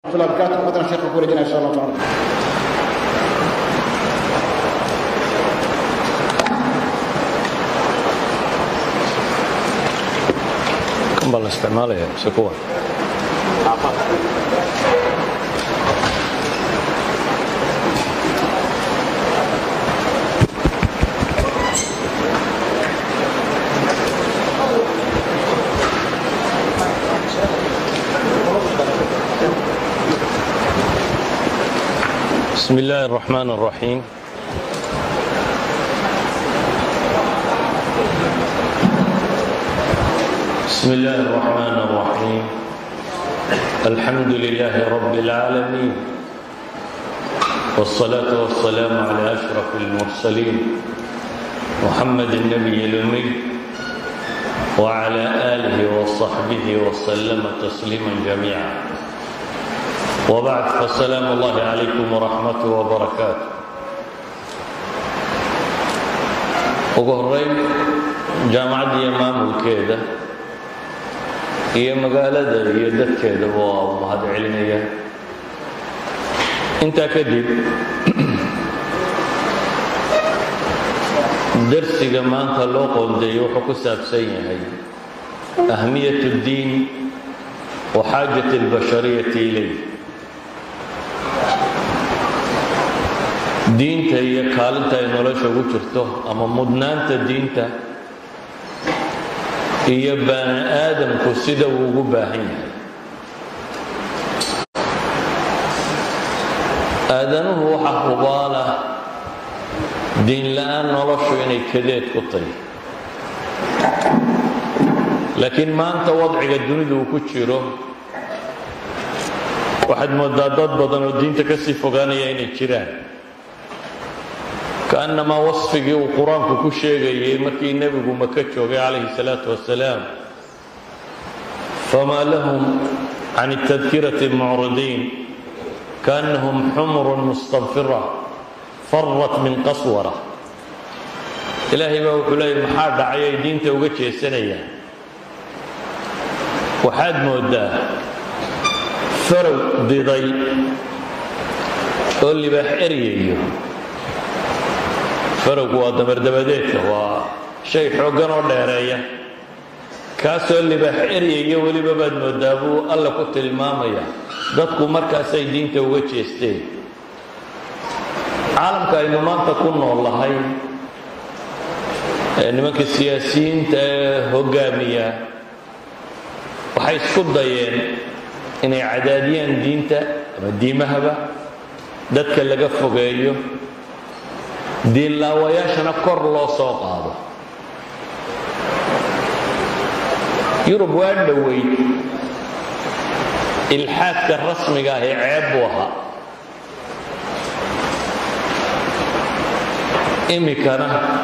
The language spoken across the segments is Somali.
الله وبركاته وقدنا الشيخ كوري إن شاء الله تعالى kan baa la isticmaalaya mise kuwan بسم الله الرحمن الرحيم بسم الله الرحمن الرحيم الحمد لله رب العالمين والصلاة والسلام على أشرف المرسلين محمد النبي الأمي وعلى آله وصحبه وسلم تسليما جميعا وبعد فالسلام الله عليكم ورحمته وبركاته ugu horeyn jaamacadda iyo maamulkeeda iyo magaalada iyo dadkeedaba waa u mahad celinaya intaa kadib darsiga maanta loo qoondeeyo wuxuu ku saabsan yahay ahmiyat اddiin wa xaajat اlbashariyati ilayh diinta iyo kaalinta ay nolosha ugu jirto ama mudnaanta diinta iyo bani aadamku sida uu ugu baahan yahay aadanuhu waxaa hubaala diin la-aan noloshu inay kadeed ku tahy laakiin maanta wadciga dunidu uu ku jiro waxaad moodaa dad badan oo diinta ka sii fogaanaya inay jiraan kaannamaa wasfigii uu qur-aanku ku sheegayay markii nebigu maka joogay calayhi salaatu wasalaam famaa lahum can اtadkirati mucridiin kaannahum xumrun mustanfira farat min qaswara ilaahay baa wuxuu leeyay maxaa dhacay ay diinta uga jeesanayaan waxaad moodaa farow diday oo libaax eryayo farowgu waa dabardabadeedka waa shay xooggan oo dheereeya kaasoo libaax eryayo weliba baad moodaa buu alla ku tilmaamaya dadku markaasay diinta uga jeesteen caalamka aynu maanta ku nool lahay ee nimanka siyaasiyiinta ee hoggaamiya waxay isku dayeen inay cadaadiyaan diinta ama diimahaba dadka laga fogeeyo diinlaawayaashana kor loo soo qaado yurub waa dhoweyd ilxaadka rasmiga ah ee ceeb buu ahaa imikana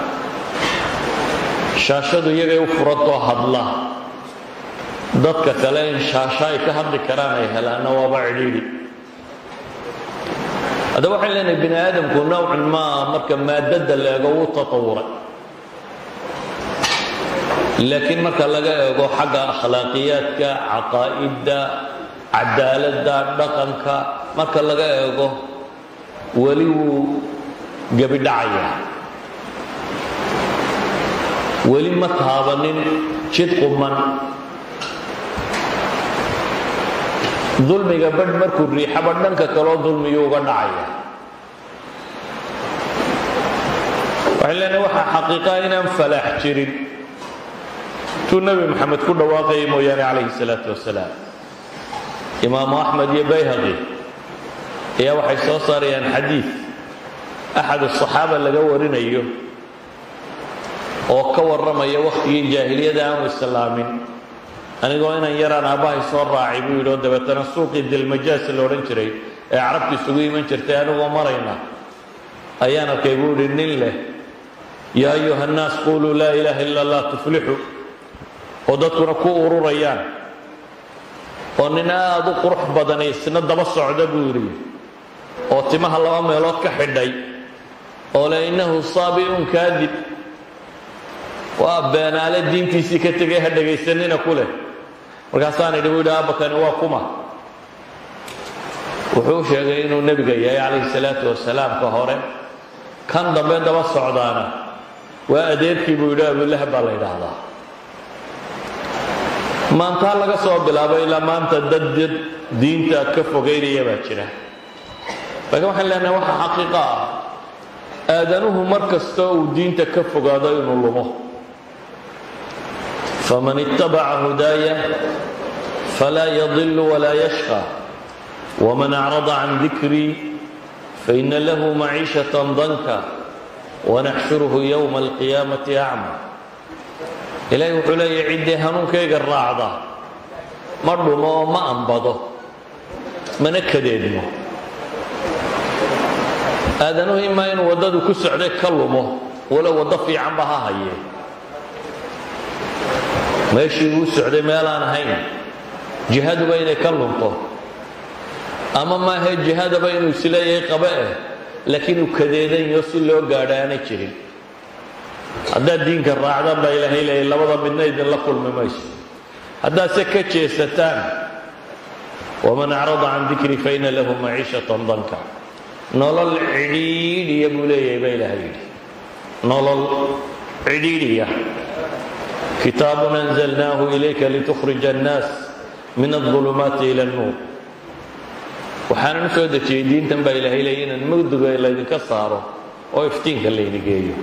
shaashadu iyagay u furantoo hadla dadka kale in shaasho ay ka hadli karaan ay helaanna waaba cidhiidhi hadda waxaan leenahay bini aadamku nowcan maa marka maadada la eego wuu tatawuray laakiin marka laga eego xagga akhlaaqiyaadka caqaa'idda cadaaladda dhaqanka marka laga eego weli wuu gebidhacayaa weli ma taabanin jid quman dulmiga badh markuu riixaba dhanka kaloo dulmiyuu uga dhacaya waxay leenahay waxaa xaqiiqaa inaan falaax jirin tuu nebi maxamed ku dhawaaqayay mooyaane calayhi salaatu wasalaam imaamu axmed iyo bayhaqi ayaa waxay soo saarayaan xadiid axad asaxaaba laga warinayo oo ka warramaya wakhtigii jaahiliyada aanu islaamin anigoo inan yaraan aabbahay soo raacay buu yidhi oo dabeetana suuqii dilmajaas la odhan jiray ee carabtu isugu iman jirtay anigoo marayna ayaan arkay buu yidhi nin leh yaa ayuha annaas quluu laa ilaaha illa allah tuflixu oo dadkuna ku ururayaan oo nin aad u qurux badan isna daba socda buu yidhi oo timaha laba meelood ka xidhay oo le innahu saabi'un kaadib waa beenaale diintiisii ka tegay ha dhegaysanina ku leh markaasaan idhi buu yidhi aabbakani waa kuma wuxuu sheegay inuu nebiga yahay calayhi salaatu wasalaam ka hore kan dambe daba socdaana waa adeerkii buu yidhi abulahab baa la yidhaahdaa maantaa laga soo bilaabo ilaa maanta dad dad diinta ka fogaynaya baa jira laakiin waxaan leenahay waxa xaqiiqa ah aadanuhu mar kastoo uu diinta ka fogaado inuu lumo faman ittabaca hudaaya falaa yadilu walaa yashqa wman acrada can dikrii faina lahu maciishatan danka wanaxshuruhu yowma alqiyaamati acma ilaahay wuxuu leeyahy ciddii hanuunkayga raacda ma dhumo oo ma ambado mana kadeedmo aadanuhu imaa inuu waddadu ku socday ka lumo walow waddo fiicanba ha hayee meeshii uu socday meelaan ahayn jihaduba inay ka lunto ama maahae jihadaba inuu isleeyahay qabe eh laakiin uu kadeedanyo si loo gaadho aanay jirin haddaad diinka raacdan baa ilaahay leeyay labada midna idinla kulmi mayso haddaad se ka jeesataan waman acrada can dikrii faina lahu maciishatan danka nolol cidhiidhiya buu leeyahay baa ilaahay yidhi nolol cidhiidhiya kitaabun anzalnaahu ilayka litukhrija annaas min aulumaati ila nuur waxaanan u soo dejiyey diintan baa ilaahay leeyay inaan mugdiga laydinka saaro oo iftiinka laydi geeyo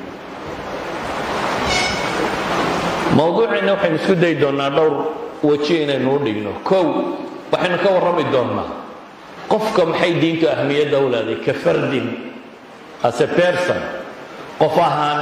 mawduuceenna waxaynu isku dayi doonnaa dhowr weji inaynu u dhigno kow waxaynu ka warrami doonnaa qofka maxay diintu ahmiyadda u leeday ka fardin as a person qof ahaan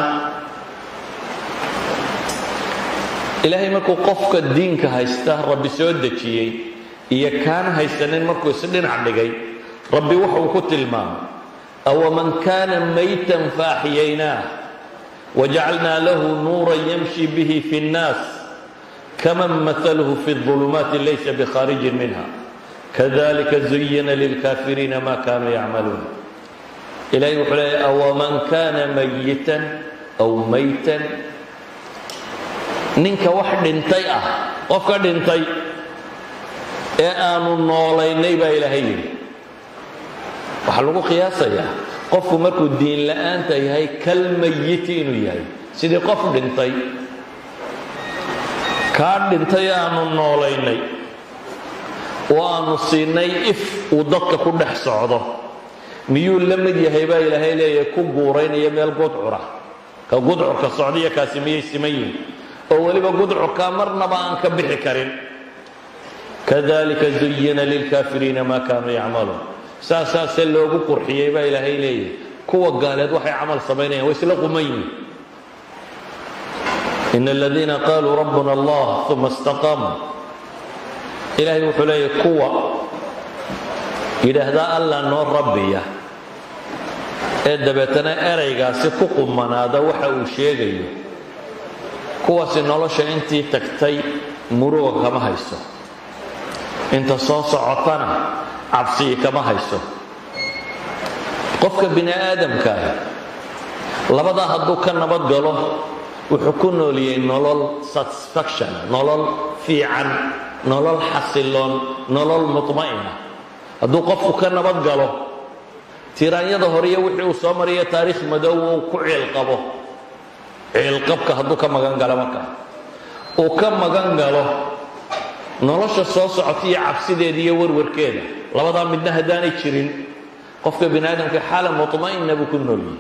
ilaahay markuu qofka diinka haysta rabbi soo dejiyey iyo kaan haysanin markuu isdhinac dhigay rabbi wuxuu ku tilmaamay awaman kaana maytan faaxiyaynaah wajacalnaa lahu nuuran yamshi bihi fi nnaas kaman mahaluhu fi ظulumaati laysa bikhaarijin minha kadalika zuyina lilkaafiriina ma kanuu yacmaluun ilahay wuxuu leeyay awaman kaana mayitan aw maytan ninka wax dhintay ah qofka dhintay ee aanu noolaynay baa ilaahay yidhi waxaa lagu qiyaasayaa qofku markuu diin la'aanta yahay kal mayiti inuu yahay sidii qof dhintay kaa dhintay aanu noolaynay oo aanu siinay if uu dadka ku dhex socdo miyuu la mid yahay baa ilaahay leeyahay ku guuraynaya meel gudcura ka gudcurka socdaiyo kaasi miyay siman yihin oo weliba gudcurkaa marnaba aan ka bixi karin kadalika zuyina lilkaafiriina maa kaanuu yacmaluun saasaase loogu qurxiyey baa ilaahay leeyahay kuwa gaaleed waxay camal samaynayan way isla quman yihin in aladiina qaluu rabbuna allah uma istaqaamuu ilaahay wuxuu leeyahay kuwa yidhaahdaa allah noo rabbiya ee dabeetana eraygaasi ku qumanaada waxa uu sheegayo kuwaasi nolosha intii tagtay muruga kama hayso inta soo socotana cabsii kama hayso qofka bini aadamkaah labadaa hadduu ka nabad galo wuxuu ku nooliyey nolol satisfaction nolol fiican nolol xasiloon nolol mutma'ina hadduu qofku ka nabad galo tiraanyada horiyo wixii uu soo mariya taariikh madow uu ku ciilqabo ciilqabka hadduu ka magan galo markaa uu ka magan galo nolosha soo socota iyo cabsideeda iyo warwarkeeda labadaa midna haddaanay jirin qofka bini aadamka xaala mutma'ina buu ku nooliyey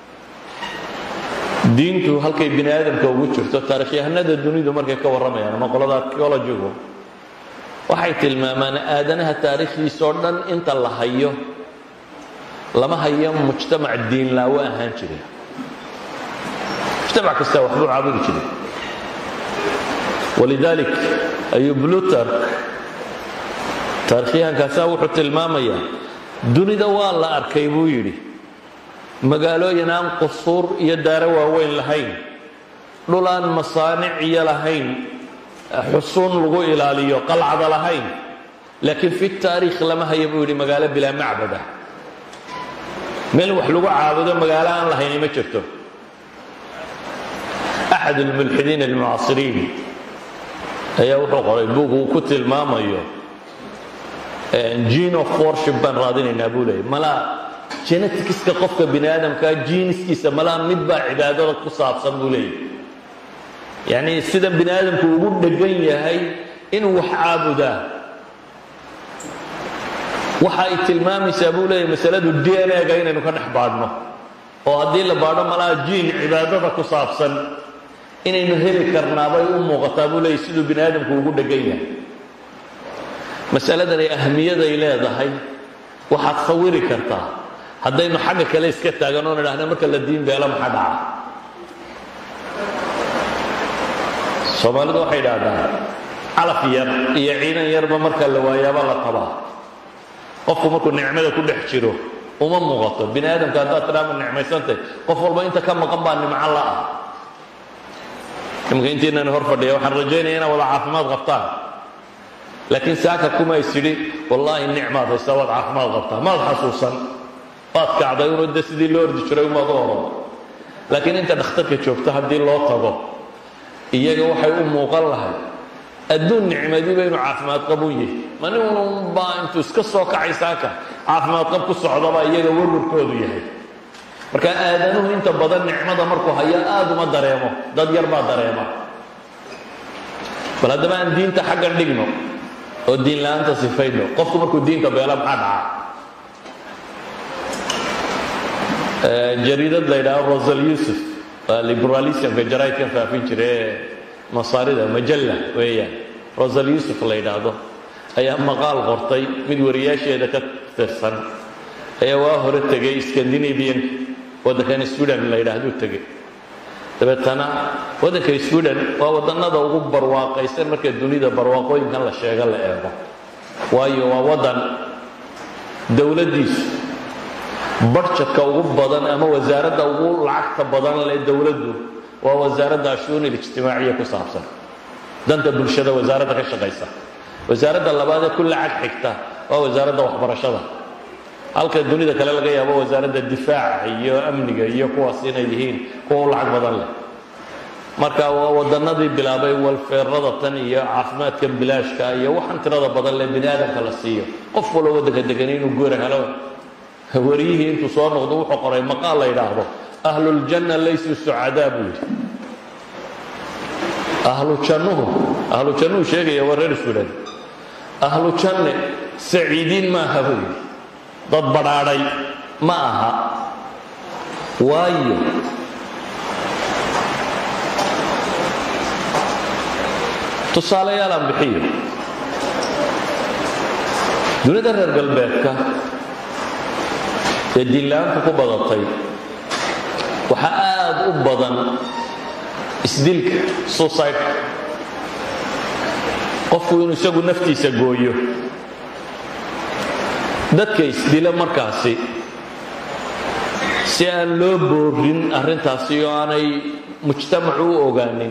diintu halkay bini aadamka ugu jirto taarikhyahanada dunidu markay ka warramayaan ama qolada archeologigu waxay tilmaamaan aadanaha taariikhdiisoo dhan inta la hayo lama hayo mujtamac diinlaawo ahaan jira mujtamac kasta waxbuu caabudi jiray walidalik ayuu blutark taarikhyahankaasaa wuxuu tilmaamayaa dunida waa la arkay buu yidhi magaalooyin aan qusuur iyo daaro waaweyn lahayn dhul aan masaanic iyo lahayn xusuun lagu ilaaliyo qalcada lahayn laakiin fi taariikh lama haya buu yidhi magaalo bilaa macbada meel wax lagu caabudo magaalo aan lahayni ma jirto axad almulxidiin almucaasiriin ayaa wuxuu qoray buug uu ku tilmaamayo gene of worship baan raadinaynaa buu leeyay malaa geneticska qofka bini aadamkaa jiiniskiisa malaa mid baa cibaadada ku saabsan buu leeyay yacni sida bini aadamku ugu dhegan yahay inuu wax caabudaa waxa ay tilmaamaysaa buu leeyahy masaladu d n a-ga inaynu ka dhex baadhno oo haddii la baadho malaha jiin cibaadada ku saabsan inaynu heli karnaabay u muuqataa buu leeyahy siduu bini aadamku ugu dhegan yahay masaladan ay ahmiyaday leedahay waxaad sawiri kartaa haddaynu xagga kale iska taagan oo nidhahna marka la diin beelo maxaa dhaca soomaalidu waxay idhahdaa calaf yar iyo ciidan yarba marka la waayaaba la qabaa qofku markuu nicmada ku dhex jiro uma muuqato bini aadamka haddaad tidhaama nicmaysantay qof walba inta ka maqan baa nimco la ah imika intiinani hor fadhiya waxaan rajaynaya inaad wada caafimaad qabtaan laakiin saaka kuma is idhi wallaahi nicmaad haysaa waad caafimaad qabtaa maad xasuusan waad kacday unu de sidii loo ordi jiray umaad u oran laakiin inta dhakhtarka joogto haddii loo tago iyaga waxay u muuqan lahay adduun nicmadiiba inuu caafimaad qabun yahay mani unbaa intuu iska soo kacay saaka caafimaad qab ku socdabaa iyaga warwarkoodu yahay marka aadanuhu inta badan nicmada markuu hayo aada uma dareemo dad yar baa dareema bal haddaba aan diinta xaggan dhigno oo diin la-aanta sifayno qofku markuu diinta beela maxaa dhaca jariidad la yidhaaho rosal yusuf waa liberalismka jaraidkan faafin jira ee masaarida majalla weeyaan rosal yusuf la yidhaahdo ayaa maqaal qortay mid wariyaasheeda ka tirsan ayaa waa hore tegay scandinavian waddankan sweden la yidhaahduu tegey dabeetana waddanka sweden waa waddannada ugu barwaaqaysan marka dunida barwaaqooyinkan la sheego la eego waayo waa waddan dowladdiisu barjadka ugu badan ama wasaaradda ugu lacagta badan leh dowladdu waa wasaaradda ashuun ilijtimaaciya ku saabsan danta bulshada wasaaradda ka shaqaysa wasaaradda labaadee ku lacag xigta waa wasaaradda waxbarashada halka dunida kale laga yaabo wasaaradda difaaca iyo amniga iyo kuwaas inay yihiin kuwa u lacag badan leh marka waa wadannadii bilaabay walfeerada tan iyo caafimaadkan bilaashka iyo waxaan tirada badan leh bini aadamka la siiyo qof wallo waddanka deganay inuu goora helo wariyihii intuu soo noqdo wuxuu qoray maqaal la yidhaahdo ahluljanna laysuu sucadaa buu yidhi ahlu jannuhu ahlu jannuhu sheegaya waa reer suudhan ahlu janne saciidiin maaha buu yidhi dad badhaadhay ma aha waayo tusaalayaal aan bixiyo dunida reer galbeedka ee diinla-aantu ku badatay waxaa aada u badan isdilka suicide qofku inuu isagu naftiisa gooyo dadka isdila markaasi si aan loo boorin arrintaasi oo aanay mujtamacu u ogaanin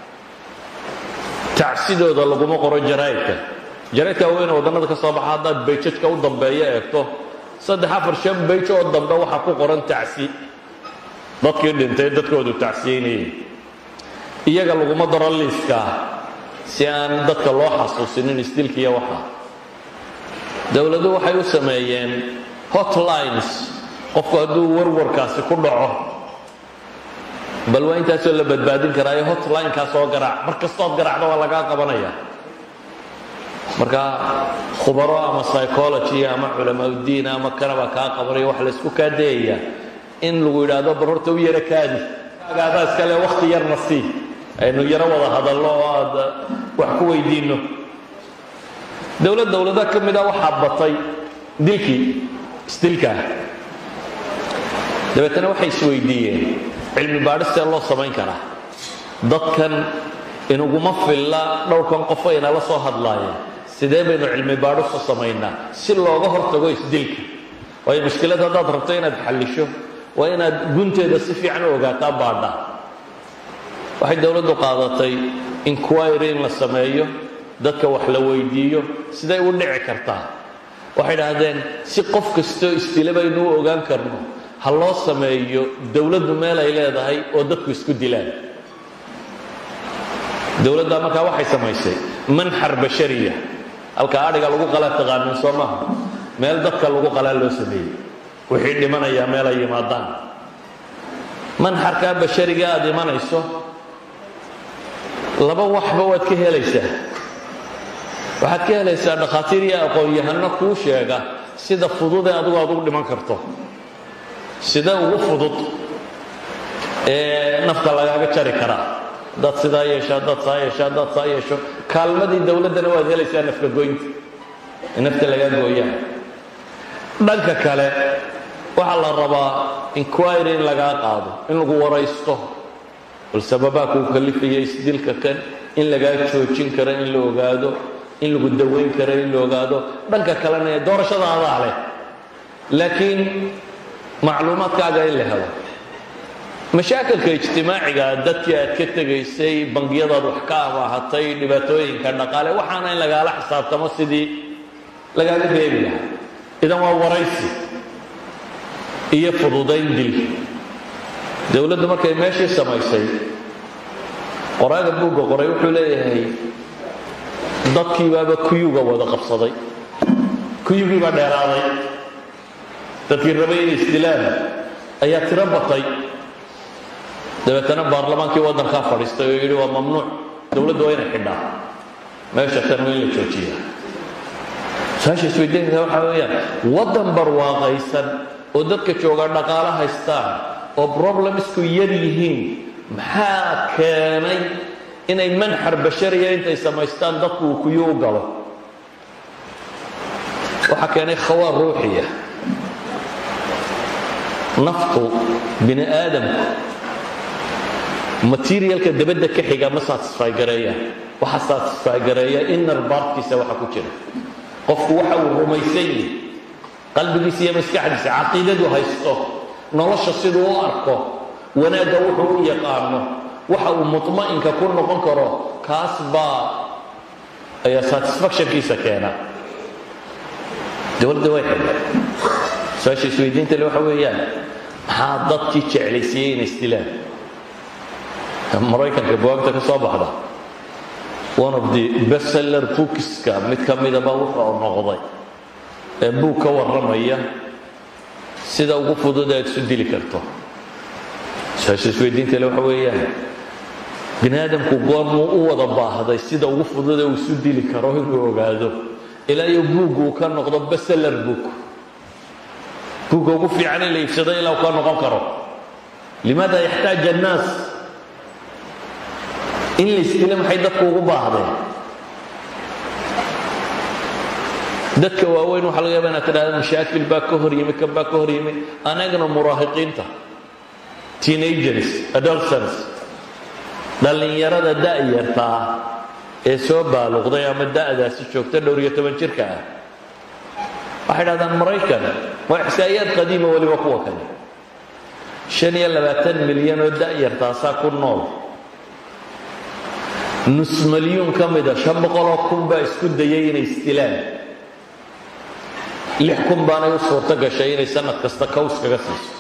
tacsidooda laguma qoro jaraa'idka jaraa'idka weyne waddannada ka soo baxa haddaad bayjadka u dambeeyo eegto saddex afar shan bayj oo dambe waxaa ku qoran tacsi dadkii dhintay dadkoodu tacsiyeynayay iyaga laguma daro liiskaa si aan dadka loo xasuusinin isdilkiiyo waxa dowladu waxay u sameeyeen hotlines qofku hadduu warwarkaasi ku dhaco bal waa intaasoo la badbaadin karaayo hotlinkaa soo garaac mar kastood garaacda waa lagaa qabanaya marka khubaro ama psychology ama culamaauddiin ama kanaba kaa qabanayo waxa la isku kaa dayaya in lagu yidhaahdo bar horta u yaro kaadi agaadaa iskale wakhti yarna sii aynu yaro wada hadallo oo aad wax ku weydiinno dowlad dowlada ka mida waxaa batay dilkii isdilkaa dabeetana waxay isweydiiyeen cilmi baadhistee loo samayn karaa dadkan inuguma filla dhowrkan qof ayna la soo hadlaayeen sidee baynu cilmi baadhisu samaynaa si looga hortago isdilka waayo mushkilad haddaad rabto inaad xallisho waa inaad gunteeda si fiican u ogaataa baadha waxay dowladdu qaadatay inquiry in la sameeyo dadka wax la weydiiyo siday u dhici kartaa waxay idhaahdeen si qof kastoo isdila baynu u ogaan karno ha loo sameeyo dowladdu meel ay leedahay oo dadku isku dilaan dowladda markaa waxay samaysay manxar bashariya halka adhiga lagu qalaa taqaanin soo maaha meel dadka lagu qalaa loo sameeyey wixii dhimanayaa meel ay yimaadaan manxarkaa bashariga aada imanayso laba waxba waad ka helaysaa waxaad ka helaysaa dhakhaatiir iyo aqoon-yahano kuu sheega sida fududee adigu aad ugu dhiman karto sida ugu fudud ee nafta lagaaga jari karaa haddaad sidaa yeesho haddaad saa yeesho haddaad saa yeesho kaalmadii dowladdana waad helaysaa nafka goynta ee nafta lagaa gooyaa dhanka kale waxaa la rabaa inquiry in lagaa qaado in lagu waraysto bal sababaa kuu kalifaya isdilka kan in lagaa joojin karo in la ogaado in lagu dawayn karo in la ogaado dhanka kalena doorashada adaa leh laakiin macluumaadkaaga in la helo mashaakilka ijtimaaciga dadkii aad ka tegaysay bangiyadaad wax ka amaahatay dhibaatooyinka dhaqaale waxaana in lagaala xisaabtamo sidii lagaaga reebi lahaa idan waa waraysi iyo fududayn dil dowladdu markay meeshii samaysay qoraaga buugga qoray wuxuu leeyahay dadkii baaba kuyuga wada qabsaday kuyugii baa dheeraaday dadkii rabay inay isdilaan ayaa tiro batay dabeetana baarlamaankii waddankaa fadhiistay oo yidhi waa mamnuuc dowladdu waa inay xidhaa meesha tan waa in la joojiya su-aasha isweydiinaysa waxaa weeyaan waddan barwaaqaysan oo dadka jooga dhaqaalo haystaan oo problemsku yar yihiin maxaa keenay inay manxar bashariya intay samaystaan dadku uu kuyu u galo waxaa keenay khawaa ruuxiya naftu bini aadamku materialka dabadda ka xiga ma satisfy gareeya waxa satisfy gareeya inner bartkiisa waxa ku jira qofku waxa uu rumaysan yahay qalbigiisa iyo maskaxdiisa caqiidadu haysto nolosha siduu u arko wanaagga wuxuu u yaqaano waxa uu mutma'inka ku noqon karo kaas baa ayaa satisfactionkiisa keena dowladda way xidhay su-aasha isweydiinta le waxa weeyaan maxaa dadkii jeclaysiiyey inay isdilaan maraykanka buwaagta ka soo baxda one of the bestseller bookska mid ka midaba wuxuu noqday ee buug ka warramaya sida ugu fudud aad isu dili karto su-aasha isweydiinta le waxa weeyaan bini aadamku goormuu u wada baahday sida ugu fudud ee uu isu dili karo inuu ogaado ilaa iyo buuggu uu ka noqdo bestseller book buugga ugu fiican in la iibsado ilaa uu ka noqon karo limaada yaxtaaj annaas in la isdilo maxay dadku ugu baahdeen dadka waaweyn waxaa laga yaaba inaad tidhahda mashaakil baa ka hor yimi kan baa ka hor yimi anagana muraahiqiinta teenagers adolescents dhallinyarada da'yarta ah ee soo baaluqday ama da'daasi joogta dhowr iyo toban jirka ah waxay dhahdaan maraykan waa ixsaa'iyaad qadiima weliba kuwa kale shan iyo labaatan milyan oo da'yartaasaa ku nool nus milyuun ka mida shan boqoloo kun baa isku dayay inay isdilaan lix kun baanay u suurto gashay inay sanad kasta kaws kaga siiso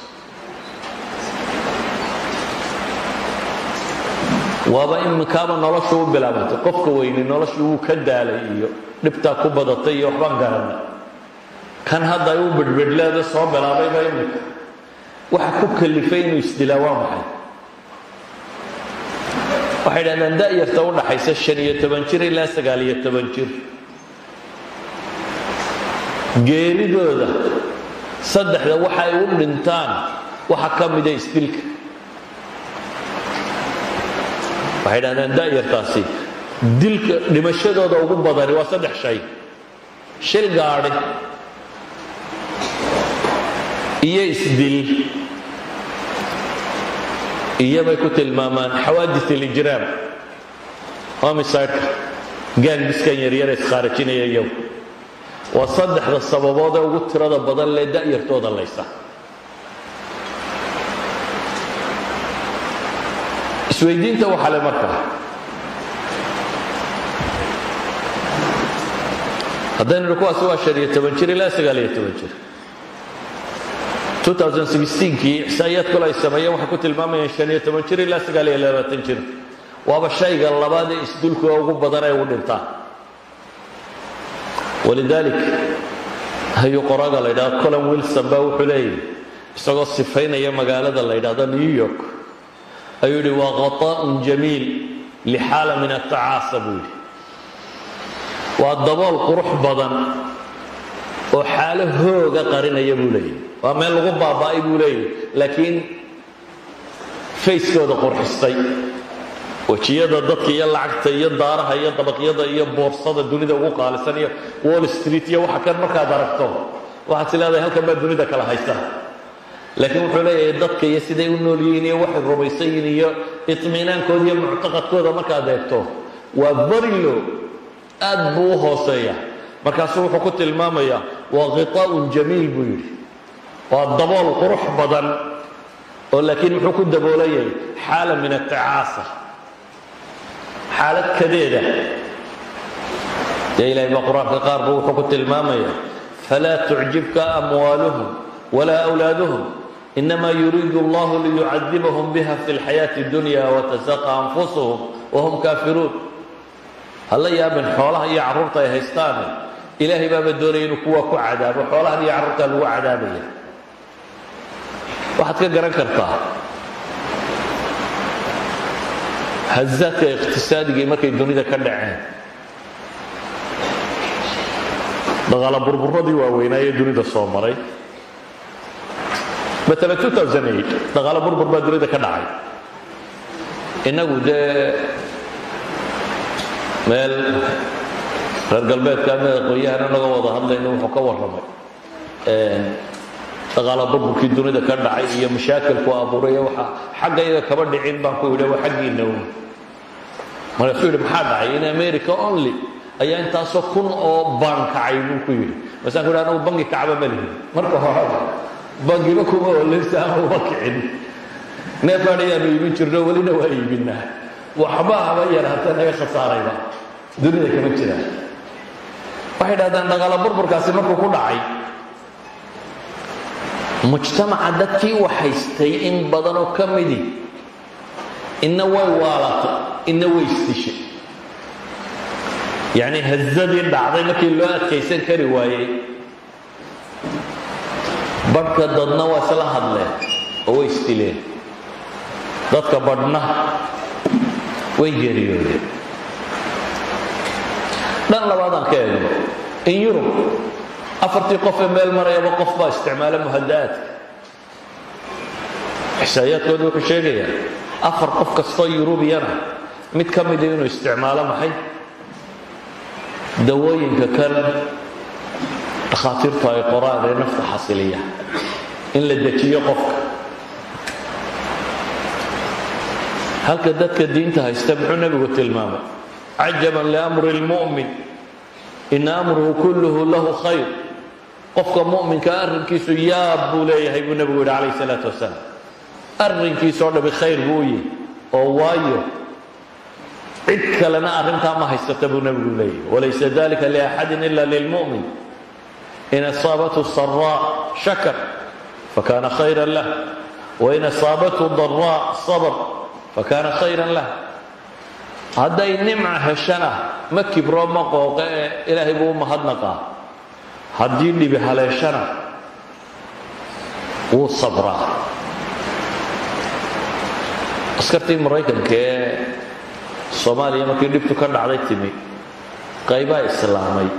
waaba iminkaaba noloshu u bilaabantay qofka weyne noloshu wuu ka daalay iyo dhibtaa ku badatay iyo waxbaan garanay kan hadda ay u bedhbedhleeda soo bilaabayba iminka waxa ku kalifay inuu isdilaa waa maxay waxay dhahdaan da'yarta u dhaxaysa shan iyo toban jir ilaa sagaal iyo toban jir geeridooda saddexda waxa ay u dhintaan waxa ka mida isdilka waxay dhahdaan da'yartaasi dilka dhimashadooda ugu badani waa saddex shay shil gaadhi iyo isdil iyobay ku tilmaamaan xawaadis alijraam homicideka gaangiskan yaryare isqaarajinaya iyagu waa saddexda sababood ee ugu tirada badan lee da'yartooda laysa isweydiinta waxaa le markaa haddaynu idhi kuwaasi waa shan iyo toban jir ilaa sagaal iyo toban jir 2016kii ixsaa'iyaad kale ay sameeyeen waxay ku tilmaamayeen shan iyo toban jir ilaa sagaal iyo labaatan jir waaba shayga labaad ee isdulka ugu badan ee ugu dhintaan walidaalik hayuu qoraga la ydhahdo colin wilson baa wuxuu leeyahy isagoo sifaynaya magaalada la ydhahdo new york ayuu yidhi waa khata'un jamiil lixaala min atacaasa buu yidhi waa dabool qurux badan oo xaalo hooga qarinaya buu leeyahy waa meel lagu baaba'ay buu leeyahy laakiin fayskooda qurxistay wejiyada dadka iyo lacagta iyo daaraha iyo dabaqyada iyo boorsada dunida ugu qaalisan iyo wall street iyo waxa kan markaad aragto waxaad is leedahay halkan baa dunida kala haysa laakiin wuxuu leeyahay dadka iyo siday u nool yihiin iyo waxay rumaysan yihiin iyo iطminaankooda iyo muctaqadkooda markaad eegto waa barilo aad buu u hooseeya markaasuu wuxuu ku tilmaamayaa waa khiطaa'un jamiil buu yidhi waa dabool qurux badan oo laakiin muxuu ku daboolayay xaala min atacaasa xaalad kadeeda dee ilahay baa qur-aanka qaarba wuxuu ku tilmaamaya falaa tucjibka amwaaluhum walaa أwlaaduhum inama yuriidu allahu liyucadibahum biha fi اlxayaaةi اdunya watasaqa anfusuhum wahum kaafiruun hala yaabin xoolaha iyo carruurta ay haystaane ilaahay baaba doonaya inuu kuwa ku cadaabo xoolahan iyo carruurtaa lagu cadaabaya waxaad ka garan kartaa hazaadka iqtisaadigii markay dunida ka dhaceen dhaqaala burburadii waaweynaaye dunida soo maray maala dhaqaala burbur baa dunida ka dhacay innagu dee meel reer galbeedka ama aqoon-yahan inagoo wada hadlayno wuxuu ka warramay dhaqaala burburkii dunida ka dhacay iyo mashaakilku abuuraya waxa xaggayga kaba dhicin baan ku yidhi waa xaggiina un markaasuu yidhi maxaa dhacay in america only ayaa intaasoo kun oo baan kacay buu ku yidhi masaan ku yidhi anagu bangi kacba ma lihin marka horeba bangiba kuma oleysa ama uma kicin neefaan ayaanu iibin jirno welina waa iibinaa waxba haba yaraata naga khasaarayba dunida kama jiraan waxay dhahdaan dhaqaala burburkaasi markuu ku dhacay mujtamaca dadkii wax haystay in badanoo ka midi inna way waalatay inna way isdishay yacnii hazadii dhacday markii loo adkaysan kari waayey badhka dadna waa isla hadleen oo way isdileen dadka badhna way geeriyoodeen dhan labaadaan ka eegno in yurub afartii qof ee meel marayaba qof baa isticmaala muhada'aadka xisaayaadkooda wuxuu sheegayaa afar qof kastoo yurubiyana mid ka mida inuu isticmaalo maxay dawooyinka kan dhakhaatiirtu ay qoraan ee nafta xasiliya in la dejiyo qofka halka dadka diinta haysta muxuu nebigu tilmaamay cajaban liamri اlmu'min ina amruhu kulluhu lahu khayr qofka mu'minka arrinkiisu yaab buu leeyahay buu nebigu yidhi calayh salaatu wasalaam arrinkiisoo dhami khayr buu yihi oo waayo cid kalena arrintaa ma haysata buu nebigu leeyahy walaysa dalika liaxadin ila lilmu'min in asaabathu saraa shakar fakana khayra lah wain asaabathu daraa sabr fakana khayran lah hadday nimca heshana ma kibro ma qooqe ee ilaahay buu u mahadnaqaa haddii dhibi haleeshana wuu sabraa askartii maraykanka ee soomaaliya markii dhibtu ka dhacday timi qaybaa islaamay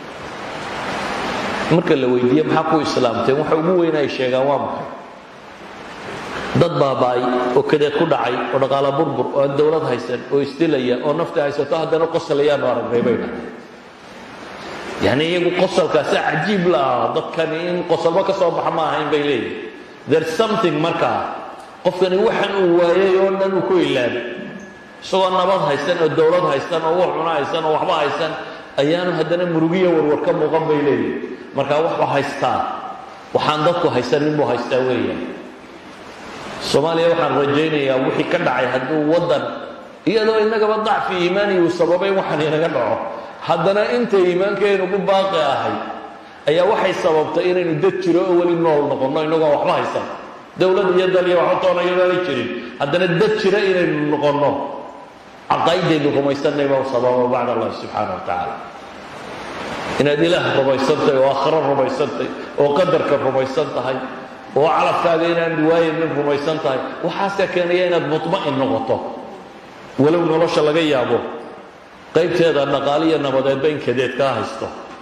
marka la weydiiye maxaa ku islaamteen waxa ugu weyn ay sheegaan waa maxay dad baaba'ay oo kadeed ku dhacay oo dhaqaala burbur oo aan dowlad haysan oo isdilaya oo nafta haysato haddana qosolayaanu aragnay bay dhahay yacni iyagu qosolkaasi cajiib la'ah dadkani in qosolba ka soo baxa ma ahayn bay leeyihin there's something markaa qofkani waxan uu waayay oo dhan uu ku ilaabay isagoo nabad haysan oo dowlad haysan oo wax cuno haysan oo waxba haysan ayaanu haddana murugiya warwar ka muuqan bay leeyihin markaa waxba haystaa waxaan dadku haysanin buu haystaa weeyaan soomaaliya waxaan rajaynayaa wixii ka dhacay hadduu waddan iyadoo innagaba dacfi iimaani uu sababay waxaan inaga dhaco haddana inta iimaankaynu ku baaqi ahay ayaa waxay sababtay inaynu dad jiro oo weli nool noqonno inagoo waxba haysan dowlad iyo dal iyo waxba toonayadaana jirin haddana dad jira inaynu noqonno caqaa'idaynu rumaysanay baa sababa bacd allahi subxaana wa tacaala inaad ilaah rumaysan tahay oo aakhiro rumaysan tahay oo qadarka rumaysan tahay oo calafkaaga inaan waayanin rumaysan tahay waxaasaa keenaya inaad mutma'in noqoto walow nolosha laga yaabo qaybteeda dhaqaaliya nabadeedba in kadeed kaa haysto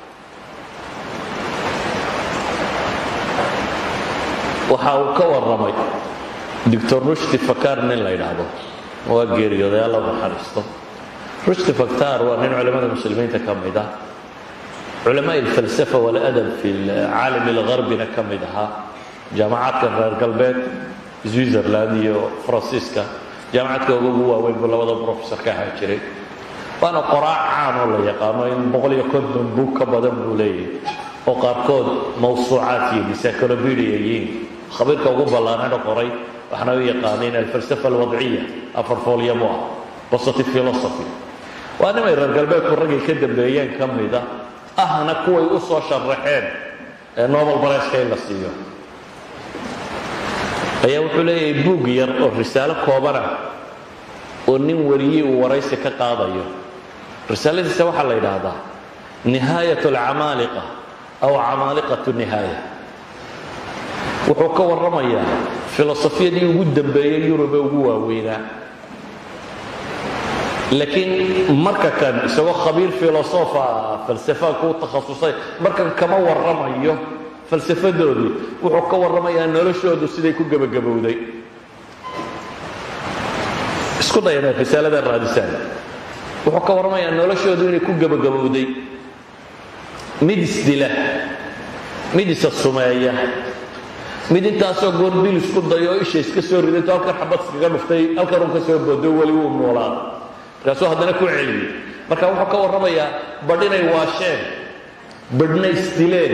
waxa uu ka warramay doctor rushdi fakar nin la yidhaahdo waa geeriyooday alla naxariisto rushdi faktar waa nin culamada muslimiinta ka mid ah culamaa alfalsafa waladab fi caalam algharbina ka mid ahaa jaamacadka reer galbeed switzerland iyo faransiiska jaamacadka ugu waaweyn buu labada professor ka ahaa jiray waana qoraac caan oo la yaqaano in boqol iyo konton buug ka badan buu leeyahay oo qaarkood mawsuucaad yihiin encyclopedia yihiin khabiirka ugu ballaanana qoray waxaana u yaqaaneen alfalsafa alwadciya afar foolyamo ah positive philosophy waa nimay reer galbeedku raggay ka dambeeyeen ka mida ahna kuway u soo sharaxeen ee nobel bareska in la siiyo ayaa wuxuu leeyahay buug yar oo risaalo koobana oo nin wariyii uu waraysi ka qaadayo risaaladiisa waxaa la yidhaahdaa nihaayat alcamaaliqa aw camaaliqatu nihaaya wuxuu ka warramayaa filosofiyadii ugu dambeeyey yurube ugu waaweynaa laakiin marka kan isagoo khabiir filosofa falsafa ku takhasusay markan kama warramayo falsafadoodii wuxuu ka warramayaa noloshoodu siday ku gebagabowday isku day inaad risaalada raadisaan wuxuu ka warramayaa noloshoodu inay ku gebagabowday mid isdila mid isa sumeeya mid intaasoo goor bil isku dayo oo isha iska soo ridato halkan xabad iskaga dhuftay halkan un ka soo boodo weli wuu noolaa markaasuu haddana ku celiyey marka wuxuu ka warramayaa badh inay waasheen badhna isdileen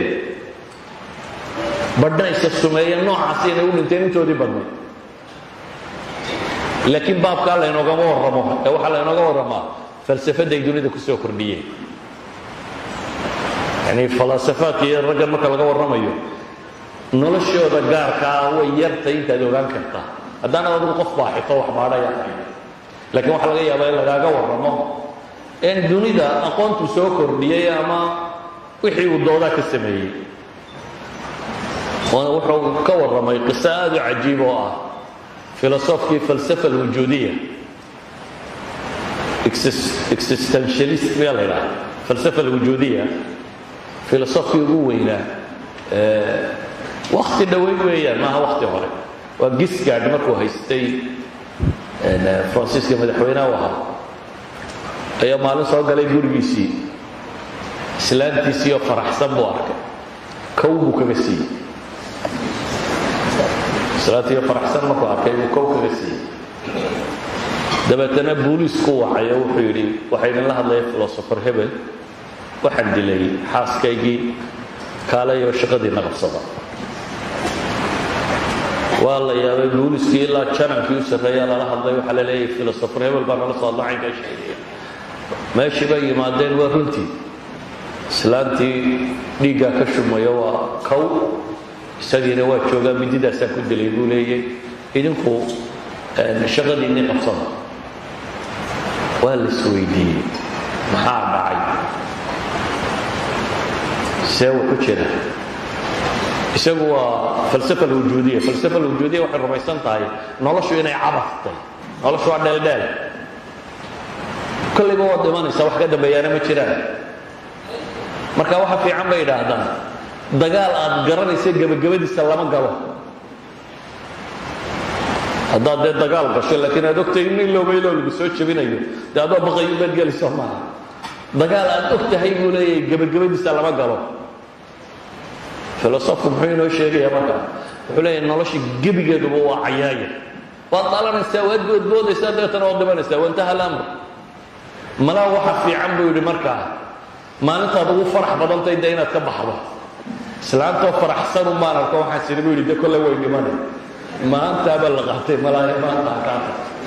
badhna isa sumeeyeen noocaasi inay u dhinteen intoodii badnay laakiin baabkaa laynoogama warramo ee waxaa laynooga warramaa falsafadday dunida ku soo kordhiyeen yani falaasafaadka iyo raggan marka laga warramayo noloshooda gaarkaa way yartay intaad ogaan kartaa haddaanad adigu qof baaxito wax baadhaya ahayn laakiin waxaa laga yaabaa in lagaaga warramo in dunida aqoontu soo kordhiyey ama wixii uu doodaa ka sameeyey wuxuu ka warramay qiso aad u cajiib oo ah filosofkii falsafa alwujuudiya existentialist miyaa la ydhaha falsafa alwujuudiya filosofkii ugu weynaa wakti dhoweyn weeyaan maaha wakti hore waa gisgaard markuu haystay faransiiska madaxweynaha u ahaa ayaa maalin soo galay gurigiisii islaantiisii oo faraxsan buu arkay kow buu kaga siiyey islaantii oo faraxsan markuu arkay buu kow kaga siiyey dabeetana booliisku wacay oo wuxuu yidhi waxaa idinla hadlaya filosofer hebel waxaan dilay xaaskaygii kaalayo shaqadiina qabsada waa la yaabay booliskii ilaa janankii u sarreeyaa lala hadlay waxaa la leeyahay filosofer hebel baa nala soo hadla caynkaa sheegaya meeshii bay yimaadeen waa runtii islaantii dhiiggaa ka shumayo waa kow isagiina waa joogaa mididaasaa ku dilay buu leeyay idinku shaqadiinii qabsada waa la isweydiiyey maxaa dhacay see wuu ku jira isagu waa falsafa alwujuudiya falsafa alwujuudiya waxay rumaysan tahay noloshu inay cabaftay noloshu waa dheeldheel kollayba waad dhimanaysaa wax ka dambeeyaana ma jiraan marka waxa fiican bay idhaahdaan dagaal aad garanaysa gebagabadiisa lama galo haddaad dee dagaal gasho laakiin aad ogtahay in ilowbaylow lagu soo jebinayo dee adoo baqayo baad gelayso maaha dagaal aad og tahay buu leeyahay gebagabadiisa lama galo filosofku muxuu inoo sheegaya marka wuxuu leeyahay nolosha gebigeeduba waa cayaaya waad dhalanaysaa waad boodboodaysaa dabeetana waad dhimanaysaa waintaha alamr malaa waxa fiican buu yidhi markaa maalintaad ugu farax badantay de inaad ka baxdo islaantoo faraxsan un baan arko waxaan siri buu yidhi de kolle way dhimanay maantaaba la qaatay malaaya maanta akaata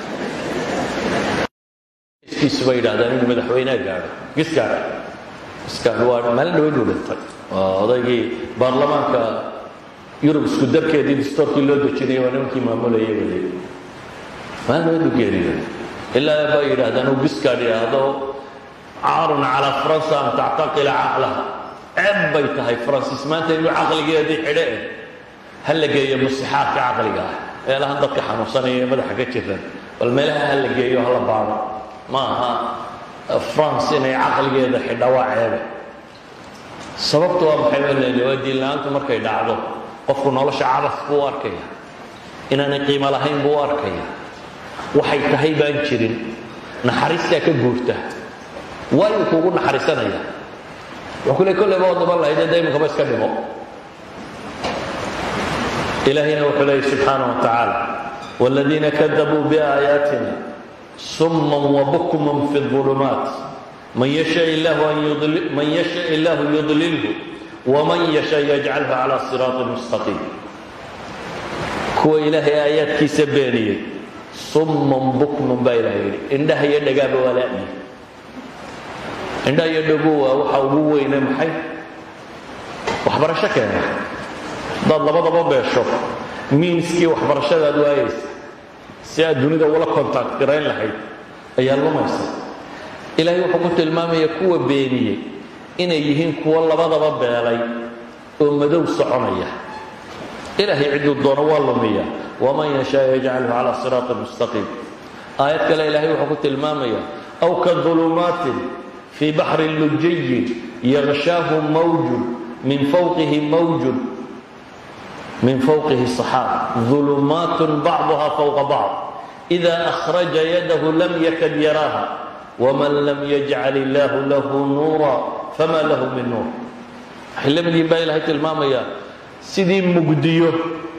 giskiisu bay yidhahdaan inuu madaxweynaha gaadho gis gaadha gisgaadh waa maalin dhaweyd uu dhintay waa odaygii baarlamaanka yurub isku darkeedii distoorkii loo dejinayay waa nimankii maamulayay weli maalin dhaweyd uu geeriyooday ilaa bay yidhaahdaan uu gisgaadh yidhaahdo caarun calaa faransa an tactaqila caqlaha ceeb bay tahay faransiis maanta inuu caqligeedii xidhe eh ha la geeyo musixaadka caqliga ah meelahan dadka xanuunsanaya ee madaxa ka jiran bal meelaha ha la geeyo hala baado ma aha france inay caqligeeda xidha waa ceebe sababtu waa maxay baa leedahay waa diin la-aantu markay dhacdo qofku nolosha cabas buu u arkaya inaanay qiimo lahayn buu u arkaya waxay tahay baan jirin naxariistaa ka guurta waayuu kuugu naxariisanaya wuxuu kule kolleyba oo daban lahayd ee daymankaba iska dhimo ilaahayna wuxuu leeyay subxaanaه wa tacaala wاladiina kadabuu biaayaatina suma wabukma fi الظulumaat man yasha illahu yudlilhu wman yasha yajcalhu calى siraaطi mustaqiim kuwa ilaahay aayaadkiisa beeniyey summan bukman baa ilahay yidhi indhaha iyo dhagaaba waa la'yi indhaha iyo dhagu waa waxa ugu weyne maxay waxbarasho keena haddaad labadaba beesho miinskii waxbarashadaad waayaysa si aad dunida ula kontact garayn lahayd ayaa lumaysa ilaahay wuxuu ku tilmaamaya kuwa beeniyey inay yihiin kuwo labadaba beelay oo madow soconaya ilaahay cidduu doono waa lumiya waman yashaa yajcalhu calى siraaطi mustaqiim aayad kale ilaahay wuxuu ku tilmaamaya aw ka ظulumaatin fii baxri lujiyin yغshaahu mawjun min fawqihi mawjun min fawqihi صaxaab ظulumaat bacduha fawqa bacd إida أkhraja yadahu lam yakad yaraaha wman lam yajcal illaahu lahu nuura fama lahu min nuur waxay la mid yihin baa ilahay tilmaamaya sidii mugdiyo